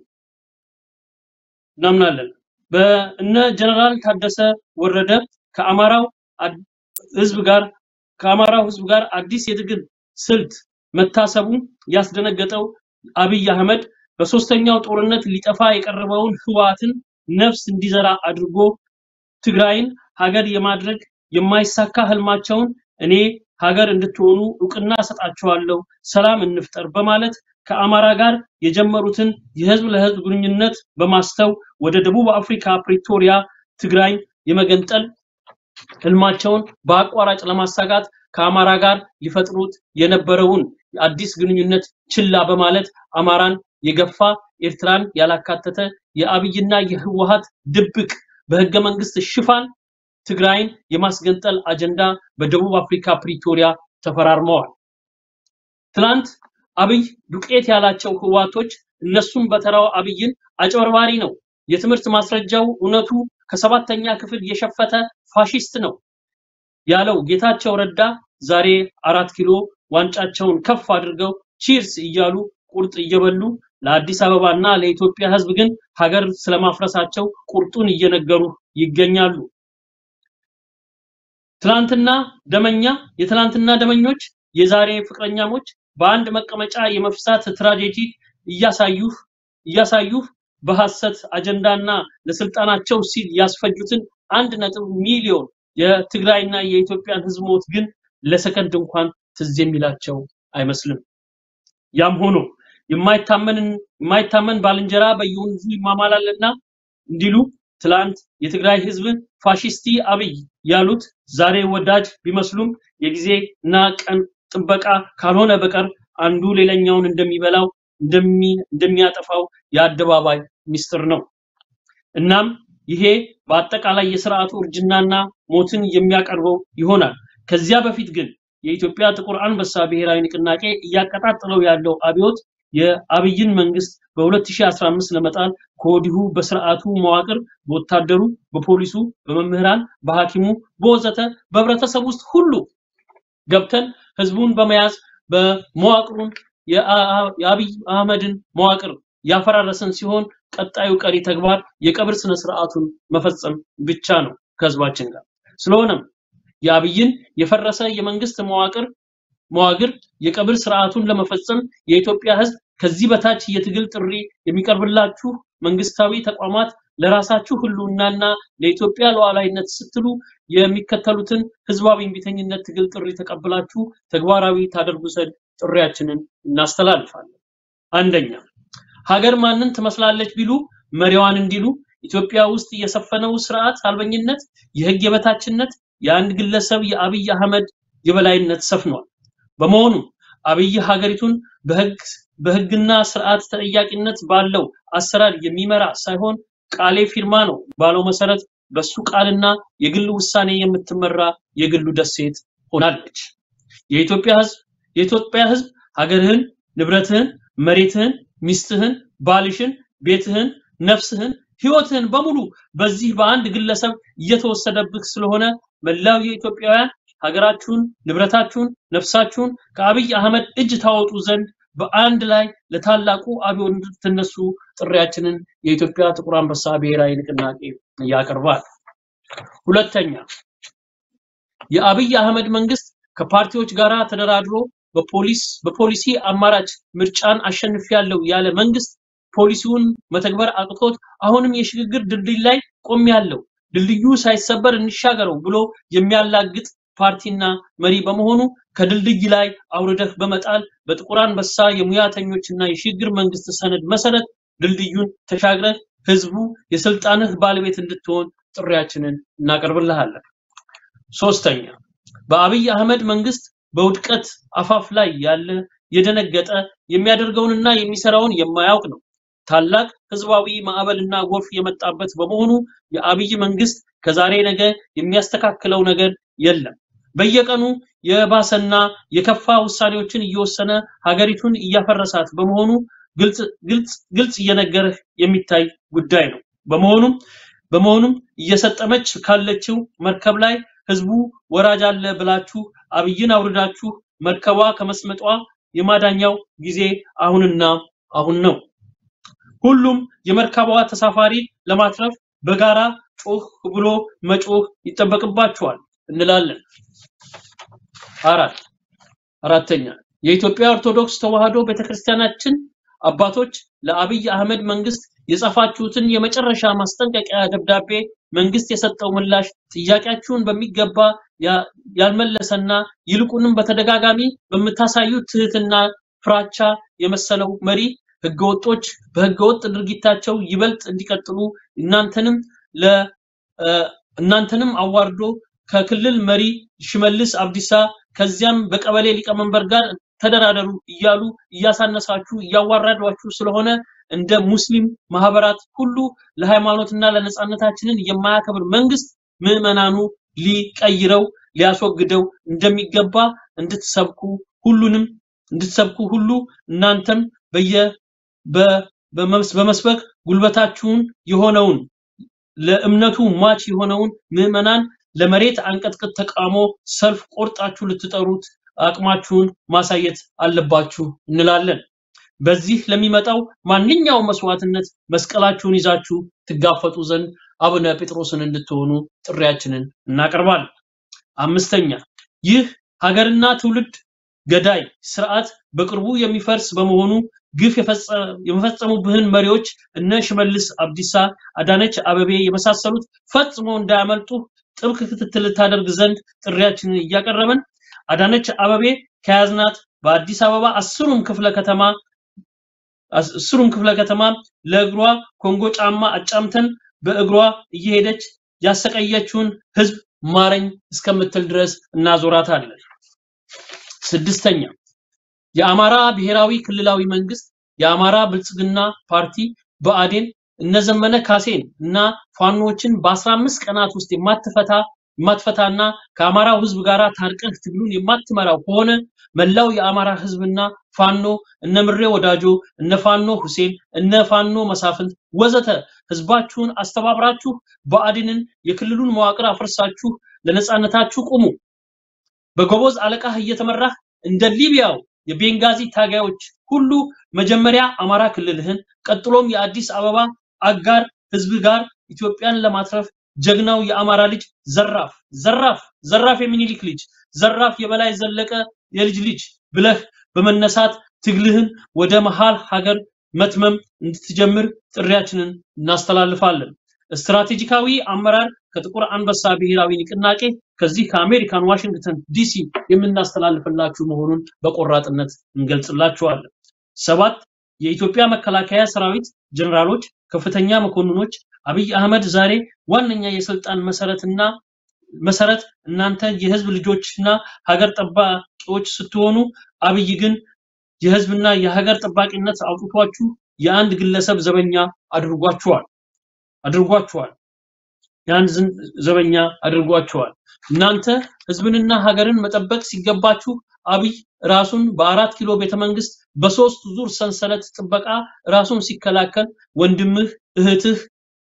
እናምናለን። በእነ ጀነራል ታደሰ ወረደ ከአማራው አድ- ህዝብ ጋር ከአማራው ህዝብ ጋር አዲስ የትግል ስልት መታሰቡ ያስደነገጠው አብይ አህመድ በሶስተኛው ጦርነት ሊጠፋ የቀረበውን ህወሓትን ነፍስ እንዲዘራ አድርጎ ትግራይን ሀገር የማድረግ የማይሳካ ህልማቸውን እኔ ሀገር እንድትሆኑ እውቅና እሰጣቸዋለሁ፣ ሰላም እንፍጠር በማለት ከአማራ ጋር የጀመሩትን የህዝብ ለህዝብ ግንኙነት በማስተው ወደ ደቡብ አፍሪካ ፕሪቶሪያ ትግራይ የመገንጠል ህልማቸውን በአቋራጭ ለማሳካት ከአማራ ጋር ሊፈጥሩት የነበረውን አዲስ ግንኙነት ችላ በማለት አማራን የገፋ ኤርትራን ያላካተተ የአብይና የህወሀት ድብቅ በህገ መንግስት ሽፋን ትግራይን የማስገንጠል አጀንዳ በደቡብ አፍሪካ ፕሪቶሪያ ተፈራርመዋል። ትናንት አብይ ዱቄት ያላቸው ህዋቶች እነሱም በተራው አብይን አጭበርባሪ ነው፣ የትምህርት ማስረጃው እውነቱ ከሰባተኛ ክፍል የሸፈተ ፋሽስት ነው ያለው ጌታቸው ረዳ ዛሬ አራት ኪሎ ዋንጫቸውን ከፍ አድርገው ቺርስ እያሉ ቁርጥ እየበሉ ለአዲስ አበባና ለኢትዮጵያ ህዝብ ግን ሀገር ስለማፍረሳቸው ቁርጡን እየነገሩ ይገኛሉ። ትላንትና ደመኛ የትላንትና ደመኞች የዛሬ ፍቅረኛሞች በአንድ መቀመጫ የመፍሳት ትራጀዲ እያሳዩህ እያሳዩህ በሐሰት አጀንዳና ለስልጣናቸው ሲል ያስፈጁትን አንድ ነጥብ ሚሊዮን የትግራይና የኢትዮጵያን ህዝብ ሞት ግን ለሰከንድ እንኳን ትዝ የሚላቸው አይመስልም። ያም ሆኖ የማይታመንን የማይታመን ባልንጀራ በየወንዙ ይማማላልና እንዲሉ ትላንት የትግራይ ህዝብን ፋሽስቲ አብይ ያሉት ዛሬ ወዳጅ ቢመስሉም የጊዜ እና ቀን ጥበቃ ካልሆነ በቀር አንዱ ሌላኛውን እንደሚበላው እንደሚ- እንደሚያጠፋው የአደባባይ ሚስጥር ነው። እናም ይሄ በአጠቃላይ የስርዓቱ እርጅናና ሞትን የሚያቀርበው ይሆናል። ከዚያ በፊት ግን የኢትዮጵያ ጥቁር አንበሳ ብሔራዊ ንቅናቄ እያቀጣጠለው ያለው አብዮት የአብይን መንግስት በ2015 ለመጣል ከወዲሁ በስርዓቱ መዋቅር በወታደሩ፣ በፖሊሱ፣ በመምህራን፣ በሐኪሙ፣ በወዘተ በህብረተሰብ ውስጥ ሁሉ ገብተን ህዝቡን በመያዝ በመዋቅሩን የአ- የአብይ አህመድን መዋቅር ያፈራረሰን ሲሆን ቀጣዩ ቀሪ ተግባር የቀብር ስነ ስርዓቱን መፈጸም ብቻ ነው ከህዝባችን ጋር። ስለሆነም የአብይን የፈረሰ የመንግስት መዋቅር መዋቅር የቀብር ስርዓቱን ለመፈጸም የኢትዮጵያ ህዝብ ከዚህ በታች የትግል ጥሪ የሚቀርብላችሁ መንግስታዊ ተቋማት ለራሳችሁ ህልውናና ለኢትዮጵያ ሉዓላዊነት ስትሉ የሚከተሉትን ህዝባዊ እምቢተኝነት ትግል ጥሪ ተቀብላችሁ ተግባራዊ ታደርጉ ዘንድ ጥሪያችንን እናስተላልፋለን። አንደኛ ሀገር ማንን ትመስላለች ቢሉ መሪዋን እንዲሉ ኢትዮጵያ ውስጥ የሰፈነው ስርዓት አልበኝነት፣ የህግ የበታችነት፣ የአንድ ግለሰብ የአብይ አህመድ የበላይነት ሰፍኗል። በመሆኑ አብይ ሀገሪቱን በህግ በህግና ስርዓት ተጠያቂነት ባለው አሰራር የሚመራ ሳይሆን ቃሌ ፊርማ ነው ባለው መሰረት በሱ ቃልና የግል ውሳኔ የምትመራ የግሉ ደሴት ሆናለች። የኢትዮጵያ ህዝብ የኢትዮጵያ ህዝብ ሀገርህን፣ ንብረትህን፣ መሬትህን፣ ሚስትህን፣ ባልሽን፣ ቤትህን፣ ነፍስህን፣ ህይወትህን በሙሉ በዚህ በአንድ ግለሰብ እየተወሰደብህ ስለሆነ መላው የኢትዮጵያውያን ሀገራችሁን፣ ንብረታችሁን፣ ነፍሳችሁን ከአብይ አህመድ እጅ ታወጡ ዘንድ በአንድ ላይ ለታላቁ አብዮት እንድትነሱ ጥሪያችንን የኢትዮጵያ ጥቁር አንበሳ ብሔራዊ ንቅናቄ ያቀርባል። ሁለተኛ የአብይ አህመድ መንግስት ከፓርቲዎች ጋር ተደራድሮ በፖሊስ በፖሊሲ አማራጭ ምርጫን አሸንፊያለሁ ያለ መንግስት ፖሊሲውን መተግበር አቅቶት አሁንም የሽግግር ድልድይ ላይ ቆሜያለሁ፣ ድልድዩ ሳይሰበር እንሻገረው ብሎ የሚያላግጥ ፓርቲና መሪ በመሆኑ ከድልድይ ላይ አውርደህ በመጣል በጥቁር አንበሳ የሙያተኞችና የሽግግር መንግስት ሰነድ መሰረት ድልድዩን ተሻግረህ ህዝቡ የስልጣንህ ባለቤት እንድትሆን ጥሪያችንን እናቀርብልሃለን። ሶስተኛ በአብይ አህመድ መንግስት በውድቀት አፋፍ ላይ ያለ የደነገጠ የሚያደርገውንና የሚሰራውን የማያውቅ ነው። ታላቅ ህዝባዊ ማዕበልና ጎርፍ የመጣበት በመሆኑ የአብይ መንግስት ከዛሬ ነገ የሚያስተካክለው ነገር የለም። በየቀኑ የባሰና የከፋ ውሳኔዎችን እየወሰነ ሀገሪቱን እያፈረሳት በመሆኑ ግልጽ ግልጽ ግልጽ እየነገረህ የሚታይ ጉዳይ ነው። በመሆኑም በመሆኑም እየሰጠመች ካለችው መርከብ ላይ ህዝቡ ወራጅ አለ ብላችሁ አብይን አውርዳችሁ መርከቧ ከመስመጧ የማዳኛው ጊዜ አሁንና አሁን ነው። ሁሉም የመርከቧ ተሳፋሪ ለማትረፍ በጋራ ጮህ ብሎ መጮህ ይጠበቅባቸዋል እንላለን። አራት አራተኛ የኢትዮጵያ ኦርቶዶክስ ተዋሕዶ ቤተክርስቲያናችን አባቶች ለአብይ አህመድ መንግስት የጻፋችሁትን የመጨረሻ ማስጠንቀቂያ ደብዳቤ መንግስት የሰጠው ምላሽ ጥያቄያችሁን በሚገባ ያ- ያልመለሰና ይልቁንም በተደጋጋሚ በምታሳዩት ትህትና ፍራቻ የመሰለው መሪ ህገወጦች በህገወጥ ድርጊታቸው ይበልጥ እንዲቀጥሉ እናንተንም ለ እ፣ እናንተንም አዋርዶ ከክልል መሪ ሽመልስ አብዲሳ ከዚያም በቀበሌ ሊቀመንበር ጋር ተደራደሩ እያሉ እያሳነሳችሁ እያዋረዷችሁ ስለሆነ እንደ ሙስሊም ማህበራት ሁሉ ለሃይማኖትና ለነጻነታችንን የማያከብር መንግስት ምዕመናኑ ሊቀይረው ሊያስወግደው እንደሚገባ እንድትሰብኩ ሁሉንም እንድትሰብኩ ሁሉ እናንተም በየ በ- በመስ- በመስበክ ጉልበታችሁን የሆነውን ለእምነቱ ሟች የሆነውን ምዕመናን ለመሬት አንቀጥቅጥ ተቃውሞ ሰልፍ ቆርጣችሁ ልትጠሩት አቅማችሁን ማሳየት አለባችሁ እንላለን። በዚህ ለሚመጣው ማንኛውም መስዋዕትነት መስቀላችሁን ይዛችሁ ትጋፈጡ ዘንድ አቡነ ጴጥሮስን እንድትሆኑ ጥሪያችንን እናቀርባለን። አምስተኛ ይህ ሀገርና ትውልድ ገዳይ ስርዓት በቅርቡ የሚፈርስ በመሆኑ ግፍ የፈጸ- የፈጸሙብህን መሪዎች እነ ሽመልስ አብዲሳ፣ አዳነች አበቤ የመሳሰሉት ፈጽሞ እንዳያመልጡ ጥብቅ ክትትል ልታደርግ ዘንድ ጥሪያችንን እያቀረብን አዳነች አበቤ ከያዝናት በአዲስ አበባ አስሩም ክፍለ ከተማ አስሩም ክፍለ ከተማ ለእግሯ ኮንጎ ጫማ አጫምተን በእግሯ እየሄደች ያሰቀየችውን ህዝብ ማረኝ እስከምትል ድረስ እናዞራታለን። ስድስተኛ የአማራ ብሔራዊ ክልላዊ መንግስት የአማራ ብልጽግና ፓርቲ ብአዴን እነዘመነ ካሴን እና ፋኖችን በ15 ቀናት ውስጥ የማትፈታ የማትፈታና ከአማራው ህዝብ ጋር ታርቀህ ትግሉን የማትመራው ከሆነ መላው የአማራ ህዝብና ፋኖ እነ ምሬ ወዳጆ እነ ፋኖ ሁሴን እነ ፋኖ መሳፍንት ወዘተ ህዝባችሁን አስተባብራችሁ ብአዴንን የክልሉን መዋቅር አፍርሳችሁ ለነጻነታችሁ ቁሙ። በጎበዝ አለቃህ እየተመራህ እንደ ሊቢያው የቤንጋዚ ታጋዮች ሁሉ መጀመሪያ አማራ ክልልህን ቀጥሎም የአዲስ አበባ አጋር ህዝብ ጋር ኢትዮጵያን ለማትረፍ ጀግናው የአማራ ልጅ ዘራፍ ዘራፍ ዘራፍ የሚኒሊክ ልጅ ዘራፍ የበላይ ዘለቀ የልጅ ልጅ ብለህ በመነሳት ትግልህን ወደ መሃል ሀገር መትመም እንድትጀምር ጥሪያችንን እናስተላልፋለን። ስትራቴጂካዊ አመራር ከጥቁር አንበሳ ብሔራዊ ንቅናቄ ከዚህ ከአሜሪካን ዋሽንግተን ዲሲ የምናስተላልፍላችሁ መሆኑን በቆራጥነት እንገልጽላችኋለን። ሰባት የኢትዮጵያ መከላከያ ሰራዊት ጀነራሎች፣ ከፍተኛ መኮንኖች አብይ አህመድ ዛሬ ዋነኛ የስልጣን መሰረትና መሰረት እናንተ የህዝብ ልጆችና ሀገር ጠባቂዎች ስትሆኑ አብይ ግን የህዝብና የሀገር ጠባቂነት አውጥቷችሁ የአንድ ግለሰብ ዘበኛ አድርጓችኋል አድርጓችኋል የአንድ ዝን- ዘበኛ አድርጓችኋል። እናንተ ህዝብንና ሀገርን መጠበቅ ሲገባችሁ አብይ ራሱን በአራት ኪሎ ቤተመንግስት በሶስት ዙር ሰንሰለት ጥበቃ ራሱን ሲከላከል ወንድምህ፣ እህትህ፣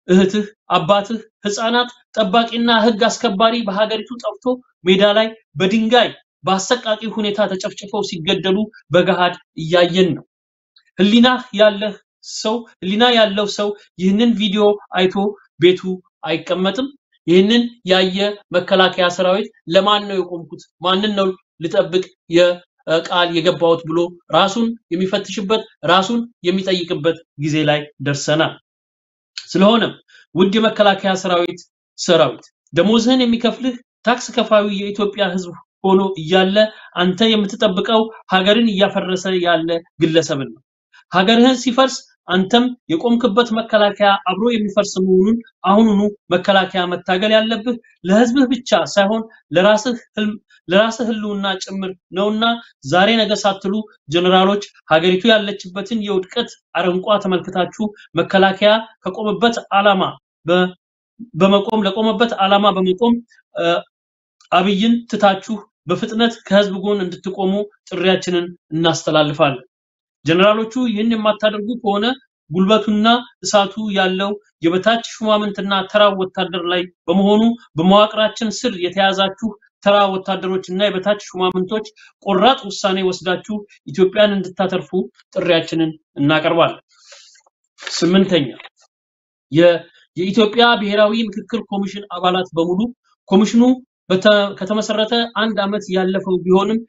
እህትህ፣ አባትህ፣ ህፃናት፣ ጠባቂና ህግ አስከባሪ በሀገሪቱ ጠፍቶ ሜዳ ላይ በድንጋይ በአሰቃቂ ሁኔታ ተጨፍጭፈው ሲገደሉ በገሃድ እያየን ነው። ህሊና ያለህ ሰው ህሊና ያለው ሰው ይህንን ቪዲዮ አይቶ ቤቱ አይቀመጥም። ይህንን ያየ መከላከያ ሰራዊት ለማን ነው የቆምኩት? ማንን ነው ልጠብቅ የቃል የገባሁት ብሎ ራሱን የሚፈትሽበት ራሱን የሚጠይቅበት ጊዜ ላይ ደርሰናል። ስለሆነም ውድ የመከላከያ ሰራዊት ሰራዊት ደሞዝህን የሚከፍልህ ታክስ ከፋዩ የኢትዮጵያ ህዝብ ሆኖ እያለ አንተ የምትጠብቀው ሀገርን እያፈረሰ ያለ ግለሰብን ነው። ሀገርህን ሲፈርስ አንተም የቆምክበት መከላከያ አብሮ የሚፈርስ መሆኑን አሁኑኑ መከላከያ መታገል ያለብህ ለህዝብህ ብቻ ሳይሆን ለራስህ ህልም ለራስህ ህልውና ጭምር ነውና ዛሬ ነገ ሳትሉ ጀነራሎች ሀገሪቱ ያለችበትን የውድቀት አረንቋ ተመልክታችሁ መከላከያ ከቆመበት ዓላማ በ- በመቆም ለቆመበት ዓላማ በመቆም እ፣ አብይን ትታችሁ በፍጥነት ከህዝብ ጎን እንድትቆሙ ጥሪያችንን እናስተላልፋለን። ጀነራሎቹ ይህን የማታደርጉ ከሆነ ጉልበቱና እሳቱ ያለው የበታች ሹማምንትና ተራ ወታደር ላይ በመሆኑ በመዋቅራችን ስር የተያዛችሁ ተራ ወታደሮች እና የበታች ሹማምንቶች ቆራጥ ውሳኔ ወስዳችሁ ኢትዮጵያን እንድታተርፉ ጥሪያችንን እናቀርባለን። ስምንተኛ የ- የኢትዮጵያ ብሔራዊ ምክክር ኮሚሽን አባላት በሙሉ ኮሚሽኑ በተ- ከተመሰረተ አንድ ዓመት ያለፈው ቢሆንም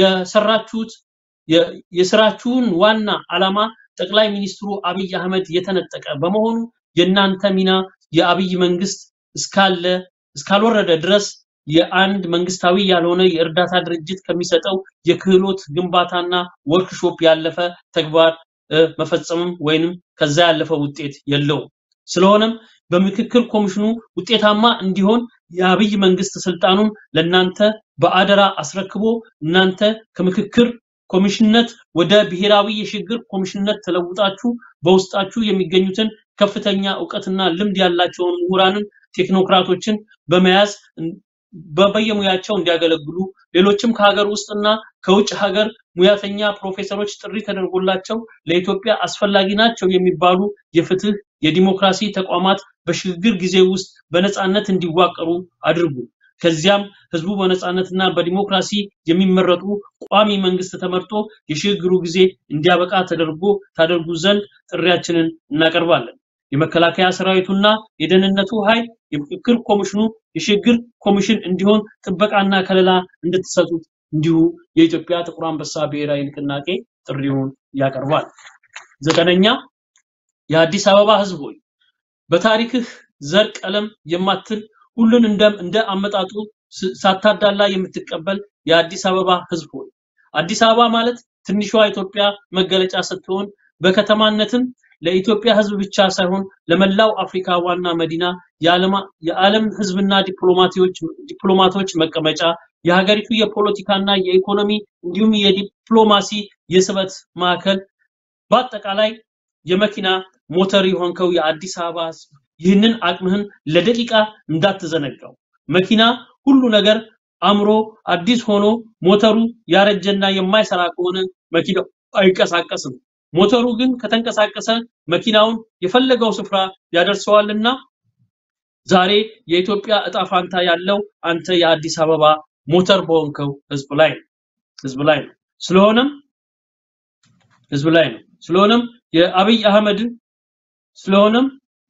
የሰራችሁት የ- የስራችሁን ዋና ዓላማ ጠቅላይ ሚኒስትሩ አብይ አህመድ የተነጠቀ በመሆኑ የእናንተ ሚና የአብይ መንግስት እስካለ እስካልወረደ ድረስ የአንድ መንግስታዊ ያልሆነ የእርዳታ ድርጅት ከሚሰጠው የክህሎት ግንባታና ወርክሾፕ ያለፈ ተግባር እ፣ መፈጸምም ወይንም ከዛ ያለፈ ውጤት የለውም። ስለሆነም በምክክር ኮሚሽኑ ውጤታማ እንዲሆን የአብይ መንግስት ስልጣኑን ለእናንተ በአደራ አስረክቦ እናንተ ከምክክር ኮሚሽንነት ወደ ብሔራዊ የሽግግር ኮሚሽንነት ተለውጣችሁ በውስጣችሁ የሚገኙትን ከፍተኛ እውቀትና ልምድ ያላቸውን ምሁራንን፣ ቴክኖክራቶችን በመያዝ እን- በ- በየሙያቸው እንዲያገለግሉ ሌሎችም ከሀገር ውስጥና ከውጭ ሀገር ሙያተኛ ፕሮፌሰሮች ጥሪ ተደርጎላቸው ለኢትዮጵያ አስፈላጊ ናቸው የሚባሉ የፍትህ የዲሞክራሲ ተቋማት በሽግግር ጊዜ ውስጥ በነፃነት እንዲዋቀሩ አድርጉ። ከዚያም ህዝቡ በነፃነትና በዲሞክራሲ የሚመረጡ ቋሚ መንግስት ተመርጦ የሽግግሩ ጊዜ እንዲያበቃ ተደርጎ ታደርጉ ዘንድ ጥሪያችንን እናቀርባለን። የመከላከያ ሰራዊቱና የደህንነቱ ኃይል የምክክር ኮሚሽኑ የሽግግር ኮሚሽን እንዲሆን ጥበቃና ከለላ እንድትሰጡት እንዲሁ የኢትዮጵያ ጥቁር አንበሳ ብሔራዊ ንቅናቄ ጥሪውን ያቀርባል። ዘጠነኛ የአዲስ አበባ ህዝብ ሆይ በታሪክህ ዘር፣ ቀለም የማትል ሁሉን እንደ እንደ አመጣጡ ስ- ሳታዳላ የምትቀበል የአዲስ አበባ ህዝብ ሆይ አዲስ አበባ ማለት ትንሿ ኢትዮጵያ መገለጫ ስትሆን በከተማነትም ለኢትዮጵያ ህዝብ ብቻ ሳይሆን ለመላው አፍሪካ ዋና መዲና የዓለማ- የዓለም ህዝብና ዲፕሎማቲዎች ዲፕሎማቶች መቀመጫ የሀገሪቱ የፖለቲካና የኢኮኖሚ እንዲሁም የዲፕሎማሲ የስበት ማዕከል በአጠቃላይ የመኪና ሞተር የሆንከው የአዲስ አበባ ህዝብ ይህንን አቅምህን ለደቂቃ እንዳትዘነጋው። መኪና ሁሉ ነገር አምሮ አዲስ ሆኖ ሞተሩ ያረጀና የማይሰራ ከሆነ መኪናው አይንቀሳቀስም። ሞተሩ ግን ከተንቀሳቀሰ መኪናውን የፈለገው ስፍራ ያደርሰዋልና ዛሬ የኢትዮጵያ እጣ ፋንታ ያለው አንተ የአዲስ አበባ ሞተር በሆንከው ህዝብ ላይ ነው ህዝብ ላይ ነው። ስለሆነም ህዝብ ላይ ነው። ስለሆነም የአብይ አህመድን ስለሆነም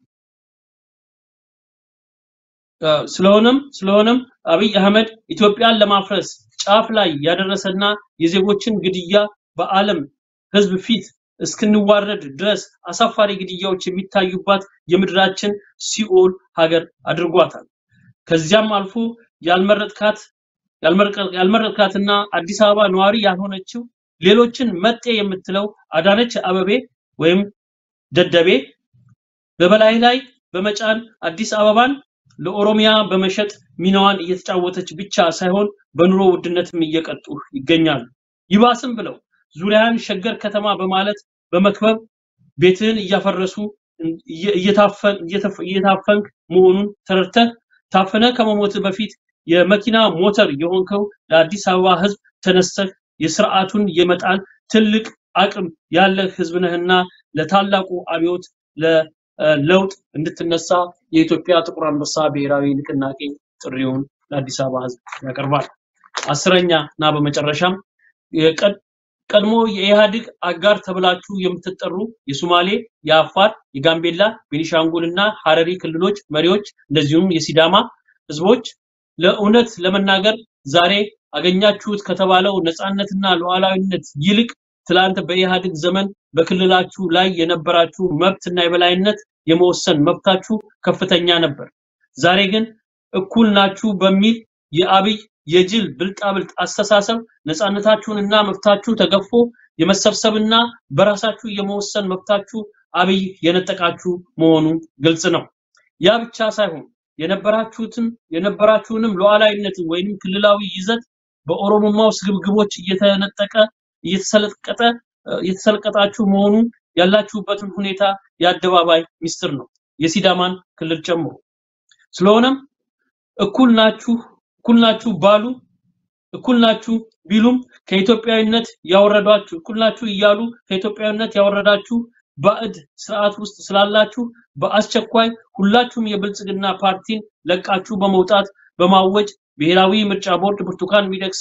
አ፣ ስለሆነም ስለሆነም አብይ አህመድ ኢትዮጵያን ለማፍረስ ጫፍ ላይ ያደረሰና የዜጎችን ግድያ በዓለም ህዝብ ፊት እስክንዋረድ ድረስ አሳፋሪ ግድያዎች የሚታዩባት የምድራችን ሲኦል ሀገር አድርጓታል። ከዚያም አልፎ ያልመረጥካት ያልመረጥ- ያልመረጥካትና አዲስ አበባ ነዋሪ ያልሆነችው ሌሎችን መጤ የምትለው አዳነች አበቤ ወይም ደደቤ በበላይ ላይ በመጫን አዲስ አበባን ለኦሮሚያ በመሸጥ ሚናዋን እየተጫወተች ብቻ ሳይሆን በኑሮ ውድነትም እየቀጡ ይገኛሉ። ይባስም ብለው ዙሪያን ሸገር ከተማ በማለት በመክበብ ቤትህን እያፈረሱ እየ- እየታፈን እየተፍ- እየታፈንክ መሆኑን ተረድተህ ታፍነ ከመሞት በፊት የመኪና ሞተር የሆንከው ለአዲስ አበባ ህዝብ ተነስተህ የስርዓቱን የመጣል ትልቅ አቅም ያለህ ህዝብ ነህና ለታላቁ አብዮት ለ ለውጥ እንድትነሳ የኢትዮጵያ ጥቁር አንበሳ ብሔራዊ ንቅናቄ ጥሪውን ለአዲስ አበባ ህዝብ ያቀርባል። አስረኛ እና በመጨረሻም የቀድ- ቀድሞ የኢህአዴግ አጋር ተብላችሁ የምትጠሩ የሶማሌ፣ የአፋር፣ የጋምቤላ፣ ቤኒሻንጉል እና ሀረሪ ክልሎች መሪዎች እንደዚሁም የሲዳማ ህዝቦች ለእውነት ለመናገር ዛሬ አገኛችሁት ከተባለው ነፃነትና ሉዓላዊነት ይልቅ ትላንት በኢህአዴግ ዘመን በክልላችሁ ላይ የነበራችሁ መብትና የበላይነት የመወሰን መብታችሁ ከፍተኛ ነበር። ዛሬ ግን እኩል ናችሁ በሚል የአብይ የጅል ብልጣብልጥ አስተሳሰብ ነፃነታችሁንና መብታችሁ ተገፎ የመሰብሰብና በራሳችሁ የመወሰን መብታችሁ አብይ የነጠቃችሁ መሆኑ ግልጽ ነው። ያ ብቻ ሳይሆን የነበራችሁትን የነበራችሁንም ሉዓላዊነትን ወይንም ክልላዊ ይዘት በኦሮሞማው ስግብግቦች እየተነጠቀ እየተሰለቀጠ እየተሰለቀጣችሁ መሆኑ ያላችሁበትን ሁኔታ የአደባባይ ሚስጥር ነው፣ የሲዳማን ክልል ጨምሮ። ስለሆነም እኩል ናችሁ እኩል ናችሁ ባሉ እኩል ናችሁ ቢሉም ከኢትዮጵያዊነት ያወረዷችሁ እኩል ናችሁ እያሉ ከኢትዮጵያዊነት ያወረዳችሁ ባዕድ ስርዓት ውስጥ ስላላችሁ በአስቸኳይ ሁላችሁም የብልጽግና ፓርቲን ለቃችሁ በመውጣት በማወጅ ብሔራዊ ምርጫ ቦርድ ብርቱካን ሚደቅሳ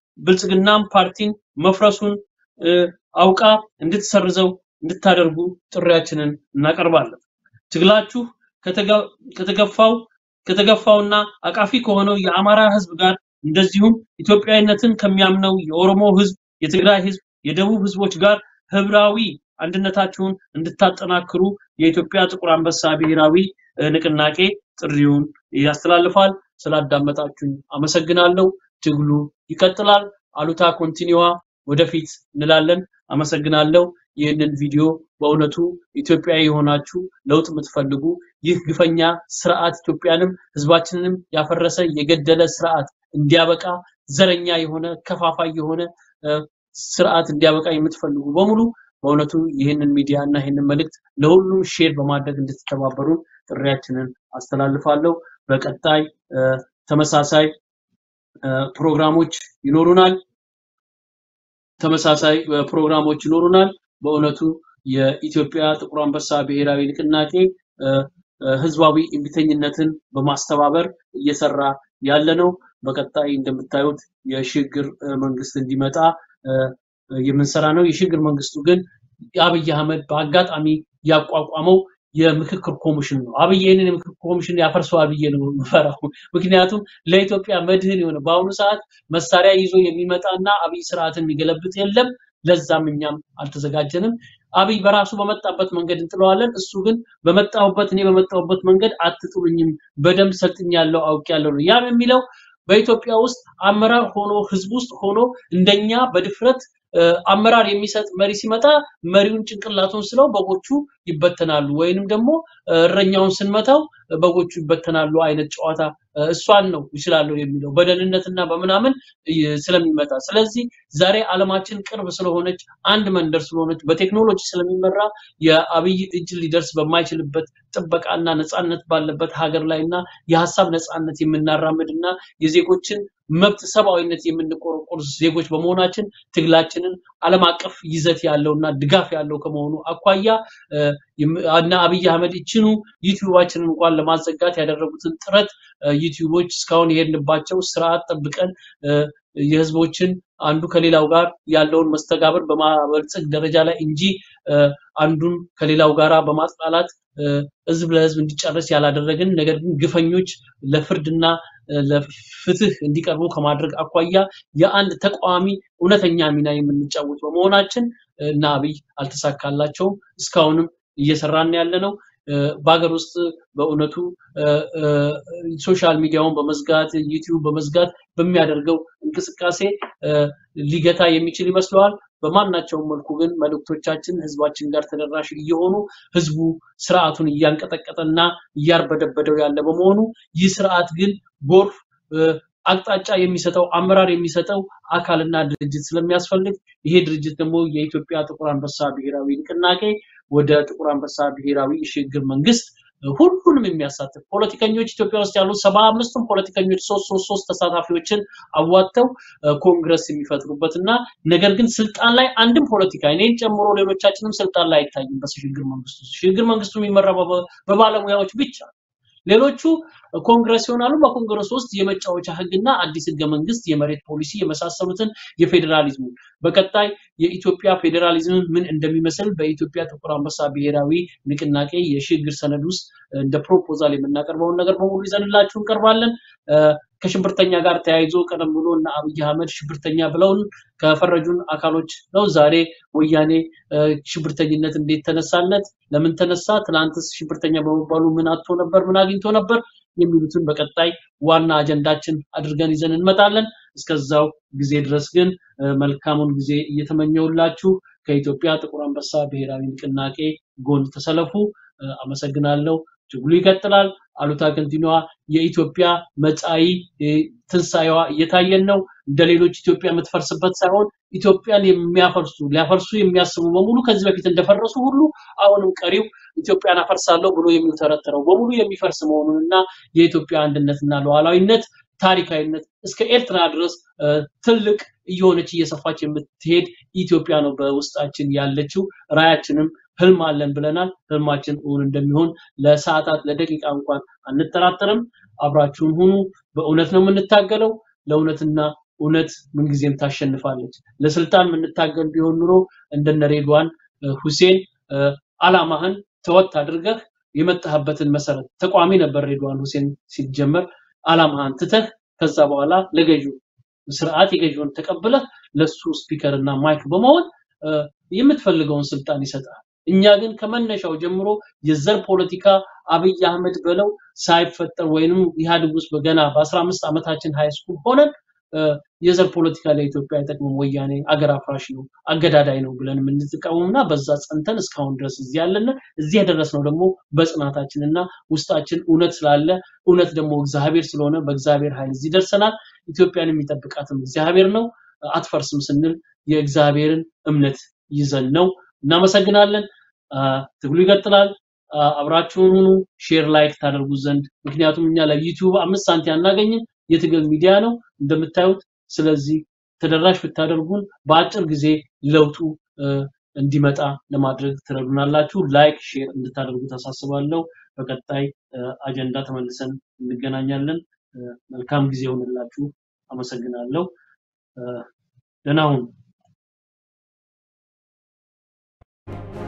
ብልጽግናም ፓርቲን መፍረሱን እ፣ አውቃ እንድትሰርዘው እንድታደርጉ ጥሪያችንን እናቀርባለን። ትግላችሁ ከተገ- ከተገፋው ከተገፋውና አቃፊ ከሆነው የአማራ ህዝብ ጋር እንደዚሁም ኢትዮጵያዊነትን ከሚያምነው የኦሮሞ ህዝብ፣ የትግራይ ህዝብ፣ የደቡብ ህዝቦች ጋር ህብራዊ አንድነታችሁን እንድታጠናክሩ የኢትዮጵያ ጥቁር አንበሳ ብሔራዊ እ፣ ንቅናቄ ጥሪውን ያስተላልፋል። ስላዳመጣችሁኝ አመሰግናለሁ። ትግሉ ይቀጥላል። አሉታ ኮንቲኒዋ ወደፊት እንላለን። አመሰግናለሁ። ይህንን ቪዲዮ በእውነቱ ኢትዮጵያዊ የሆናችሁ ለውጥ የምትፈልጉ ይህ ግፈኛ ስርዓት ኢትዮጵያንም ህዝባችንንም ያፈረሰ የገደለ ስርዓት እንዲያበቃ ዘረኛ የሆነ ከፋፋይ የሆነ እ፣ ስርዓት እንዲያበቃ የምትፈልጉ በሙሉ በእውነቱ ይህንን ሚዲያ እና ይህንን መልእክት ለሁሉም ሼር በማድረግ እንድትተባበሩን ጥሪያችንን አስተላልፋለሁ። በቀጣይ እ፣ ተመሳሳይ እ፣ ፕሮግራሞች ይኖሩናል። ተመሳሳይ እ፣ ፕሮግራሞች ይኖሩናል። በእውነቱ የኢትዮጵያ ጥቁር አንበሳ ብሔራዊ ንቅናቄ እ፣ እ፣ ህዝባዊ እምቢተኝነትን በማስተባበር እየሰራ ያለ ነው። በቀጣይ እንደምታዩት የሽግግር እ፣ መንግስት እንዲመጣ እ፣ የምንሰራ ነው። የሽግግር መንግስቱ ግን አብይ አህመድ በአጋጣሚ ያቋቋመው የምክክር ኮሚሽን ነው። አብይ ይህንን የምክክር ኮሚሽን ያፈርሰዋል ብዬ ነው የምፈራው። ምክንያቱም ለኢትዮጵያ መድህን የሆነ በአሁኑ ሰዓት መሳሪያ ይዞ የሚመጣና አብይ ስርዓትን የሚገለብጥ የለም። ለዛም እኛም አልተዘጋጀንም። አብይ በራሱ በመጣበት መንገድ እንጥለዋለን። እሱ ግን በመጣሁበት እኔ በመጣሁበት መንገድ አትጥሉኝም፣ በደንብ ሰልጥኛለሁ፣ አውቄያለሁ ነው። ያም የሚለው በኢትዮጵያ ውስጥ አመራር ሆኖ ህዝብ ውስጥ ሆኖ እንደኛ በድፍረት እ፣ አመራር የሚሰጥ መሪ ሲመጣ መሪውን ጭንቅላቱን ስለው በጎቹ ይበተናሉ፣ ወይንም ደግሞ እ፣ እረኛውን ስንመታው በጎቹ ይበተናሉ አይነት ጨዋታ እ፣ እሷን ነው ይችላለሁ የሚለው በደህንነትና በምናምን እ፣ ስለሚመጣ። ስለዚህ ዛሬ ዓለማችን ቅርብ ስለሆነች አንድ መንደር ስለሆነች በቴክኖሎጂ ስለሚመራ የአብይ እጅ ሊደርስ በማይችልበት ጥበቃና ነፃነት ባለበት ሀገር ላይ እና የሀሳብ ነፃነት የምናራምድ እና የዜጎችን መብት ሰብአዊነት የምንቆረቆር ዜጎች በመሆናችን ትግላችንን ዓለም አቀፍ ይዘት ያለውና ድጋፍ ያለው ከመሆኑ አኳያ እ፣ የም- እና አብይ አህመድ ይችኑ ዩቲዩባችንን እንኳን ለማዘጋት ያደረጉትን ጥረት እ፣ ዩቲዩቦች እስካሁን የሄድንባቸው ስርዓት ጠብቀን እ፣ የህዝቦችን አንዱ ከሌላው ጋር ያለውን መስተጋብር በማበልጸግ ደረጃ ላይ እንጂ እ፣ አንዱን ከሌላው ጋራ በማጥላላት እ፣ ህዝብ ለህዝብ እንዲጨርስ ያላደረግን ነገር ግን ግፈኞች ለፍርድና እ፣ ለፍትህ እንዲቀርቡ ከማድረግ አኳያ የአንድ ተቃዋሚ እውነተኛ ሚና የምንጫወት በመሆናችን እ፣ እና አብይ አልተሳካላቸውም። እስካሁንም እየሰራን ያለ ነው። እ፣ በሀገር ውስጥ በእውነቱ እ፣ እ፣ ሶሻል ሚዲያውን በመዝጋት ዩቲዩብ በመዝጋት በሚያደርገው እንቅስቃሴ እ፣ ሊገታ የሚችል ይመስለዋል። በማናቸውም መልኩ ግን መልእክቶቻችን ህዝባችን ጋር ተደራሽ እየሆኑ ህዝቡ ስርዓቱን እያንቀጠቀጠና እያርበደበደው ያለ በመሆኑ ይህ ስርዓት ግን ጎርፍ እ፣ አቅጣጫ የሚሰጠው አመራር የሚሰጠው አካልና ድርጅት ስለሚያስፈልግ ይሄ ድርጅት ደግሞ የኢትዮጵያ ጥቁር አንበሳ ብሔራዊ ንቅናቄ ወደ ጥቁር አንበሳ ብሔራዊ የሽግግር መንግስት ሁሉንም የሚያሳትፍ ፖለቲከኞች ኢትዮጵያ ውስጥ ያሉ ሰባ አምስቱም ፖለቲከኞች ሶስት ሶስት ሶስት ተሳታፊዎችን አዋጥተው ኮንግረስ የሚፈጥሩበት እና ነገር ግን ስልጣን ላይ አንድም ፖለቲካ እኔን ጨምሮ ሌሎቻችንም ስልጣን ላይ አይታይም። በሽግግር መንግስቱ ሽግግር መንግስቱ የሚመራው በባለሙያዎች ብቻ ሌሎቹ ኮንግረስ ይሆናሉ። በኮንግረስ ውስጥ የመጫወቻ ህግና አዲስ ህገ መንግስት፣ የመሬት ፖሊሲ የመሳሰሉትን የፌዴራሊዝሙ በቀጣይ የኢትዮጵያ ፌዴራሊዝም ምን እንደሚመስል በኢትዮጵያ ጥቁር አንበሳ ብሔራዊ ንቅናቄ የሽግግር ሰነድ ውስጥ እንደ ፕሮፖዛል የምናቀርበውን ነገር በሙሉ ይዘንላችሁ እንቀርባለን። ከሽብርተኛ ጋር ተያይዞ ቀደም ብሎ እና አብይ አህመድ ሽብርተኛ ብለውን ከፈረጁን አካሎች ነው። ዛሬ ወያኔ ሽብርተኝነት እንዴት ተነሳለት? ለምን ተነሳ? ትናንትስ ሽብርተኛ በመባሉ ምን አጥቶ ነበር? ምን አግኝቶ ነበር? የሚሉትን በቀጣይ ዋና አጀንዳችን አድርገን ይዘን እንመጣለን። እስከዛው ጊዜ ድረስ ግን መልካሙን ጊዜ እየተመኘውላችሁ ከኢትዮጵያ ጥቁር አንበሳ ብሔራዊ ንቅናቄ ጎን ተሰለፉ። አመሰግናለሁ። ትግሉ ይቀጥላል። አሉታ ከንቲኗ የኢትዮጵያ መጻኢ ትንሳኤዋ እየታየን ነው። እንደ ሌሎች ኢትዮጵያ የምትፈርስበት ሳይሆን ኢትዮጵያን የሚያፈርሱ ሊያፈርሱ የሚያስቡ በሙሉ ከዚህ በፊት እንደፈረሱ ሁሉ አሁንም ቀሪው ኢትዮጵያን አፈርሳለሁ ብሎ የሚተረተረው በሙሉ የሚፈርስ መሆኑንና የኢትዮጵያ አንድነትና ሉዓላዊነት ታሪካዊነት እስከ ኤርትራ ድረስ ትልቅ እየሆነች እየሰፋች የምትሄድ ኢትዮጵያ ነው በውስጣችን ያለችው። ራያችንም ህልም አለን ብለናል። ህልማችን እውን እንደሚሆን ለሰዓታት ለደቂቃ እንኳን አንጠራጠርም። አብራችሁን ሁኑ። በእውነት ነው የምንታገለው። ለእውነትና እውነት ምንጊዜም ታሸንፋለች። ለስልጣን የምንታገል ቢሆን ኑሮ እንደነ ሬድዋን ሁሴን አላማህን ተወት አድርገህ የመጣህበትን መሰረት ተቋሚ ነበር ሬድዋን ሁሴን ሲጀመር አላማህን ትተህ ከዛ በኋላ ለገዢው ስርዓት የገዢውን ተቀብለህ ለሱ ስፒከር እና ማይክ በመሆን የምትፈልገውን ስልጣን ይሰጣል። እኛ ግን ከመነሻው ጀምሮ የዘር ፖለቲካ አብይ አህመድ በለው ሳይፈጠር ወይንም ኢህአዴግ ውስጥ በገና በ15 ዓመታችን ሃይ ስኩል ሆነን የዘር ፖለቲካ ለኢትዮጵያ አይጠቅምም፣ ወያኔ አገር አፍራሽ ነው፣ አገዳዳይ ነው ብለን የምንጠቀመውና በዛ ጸንተን እስካሁን ድረስ እዚህ ያለን እዚህ የደረስነው ደግሞ በጽናታችንና ውስጣችን እውነት ስላለ እውነት ደግሞ እግዚአብሔር ስለሆነ በእግዚአብሔር ኃይል እዚህ ደርሰናል። ኢትዮጵያን የሚጠብቃትም እግዚአብሔር ነው። አትፈርስም ስንል የእግዚአብሔርን እምነት ይዘን ነው። እናመሰግናለን። ትግሉ ይቀጥላል። አብራችሁን ሁኑ። ሼር ላይክ ታደርጉ ዘንድ ምክንያቱም እኛ ለዩቲዩብ አምስት ሳንቲ አናገኝም። የትግል ሚዲያ ነው እንደምታዩት። ስለዚህ ተደራሽ ብታደርጉን በአጭር ጊዜ ለውጡ እንዲመጣ ለማድረግ ትረዱናላችሁ። ላይክ ሼር እንድታደርጉ ታሳስባለሁ። በቀጣይ አጀንዳ ተመልሰን እንገናኛለን። መልካም ጊዜ ይሆንላችሁ። አመሰግናለሁ። ደህና ሁኑ።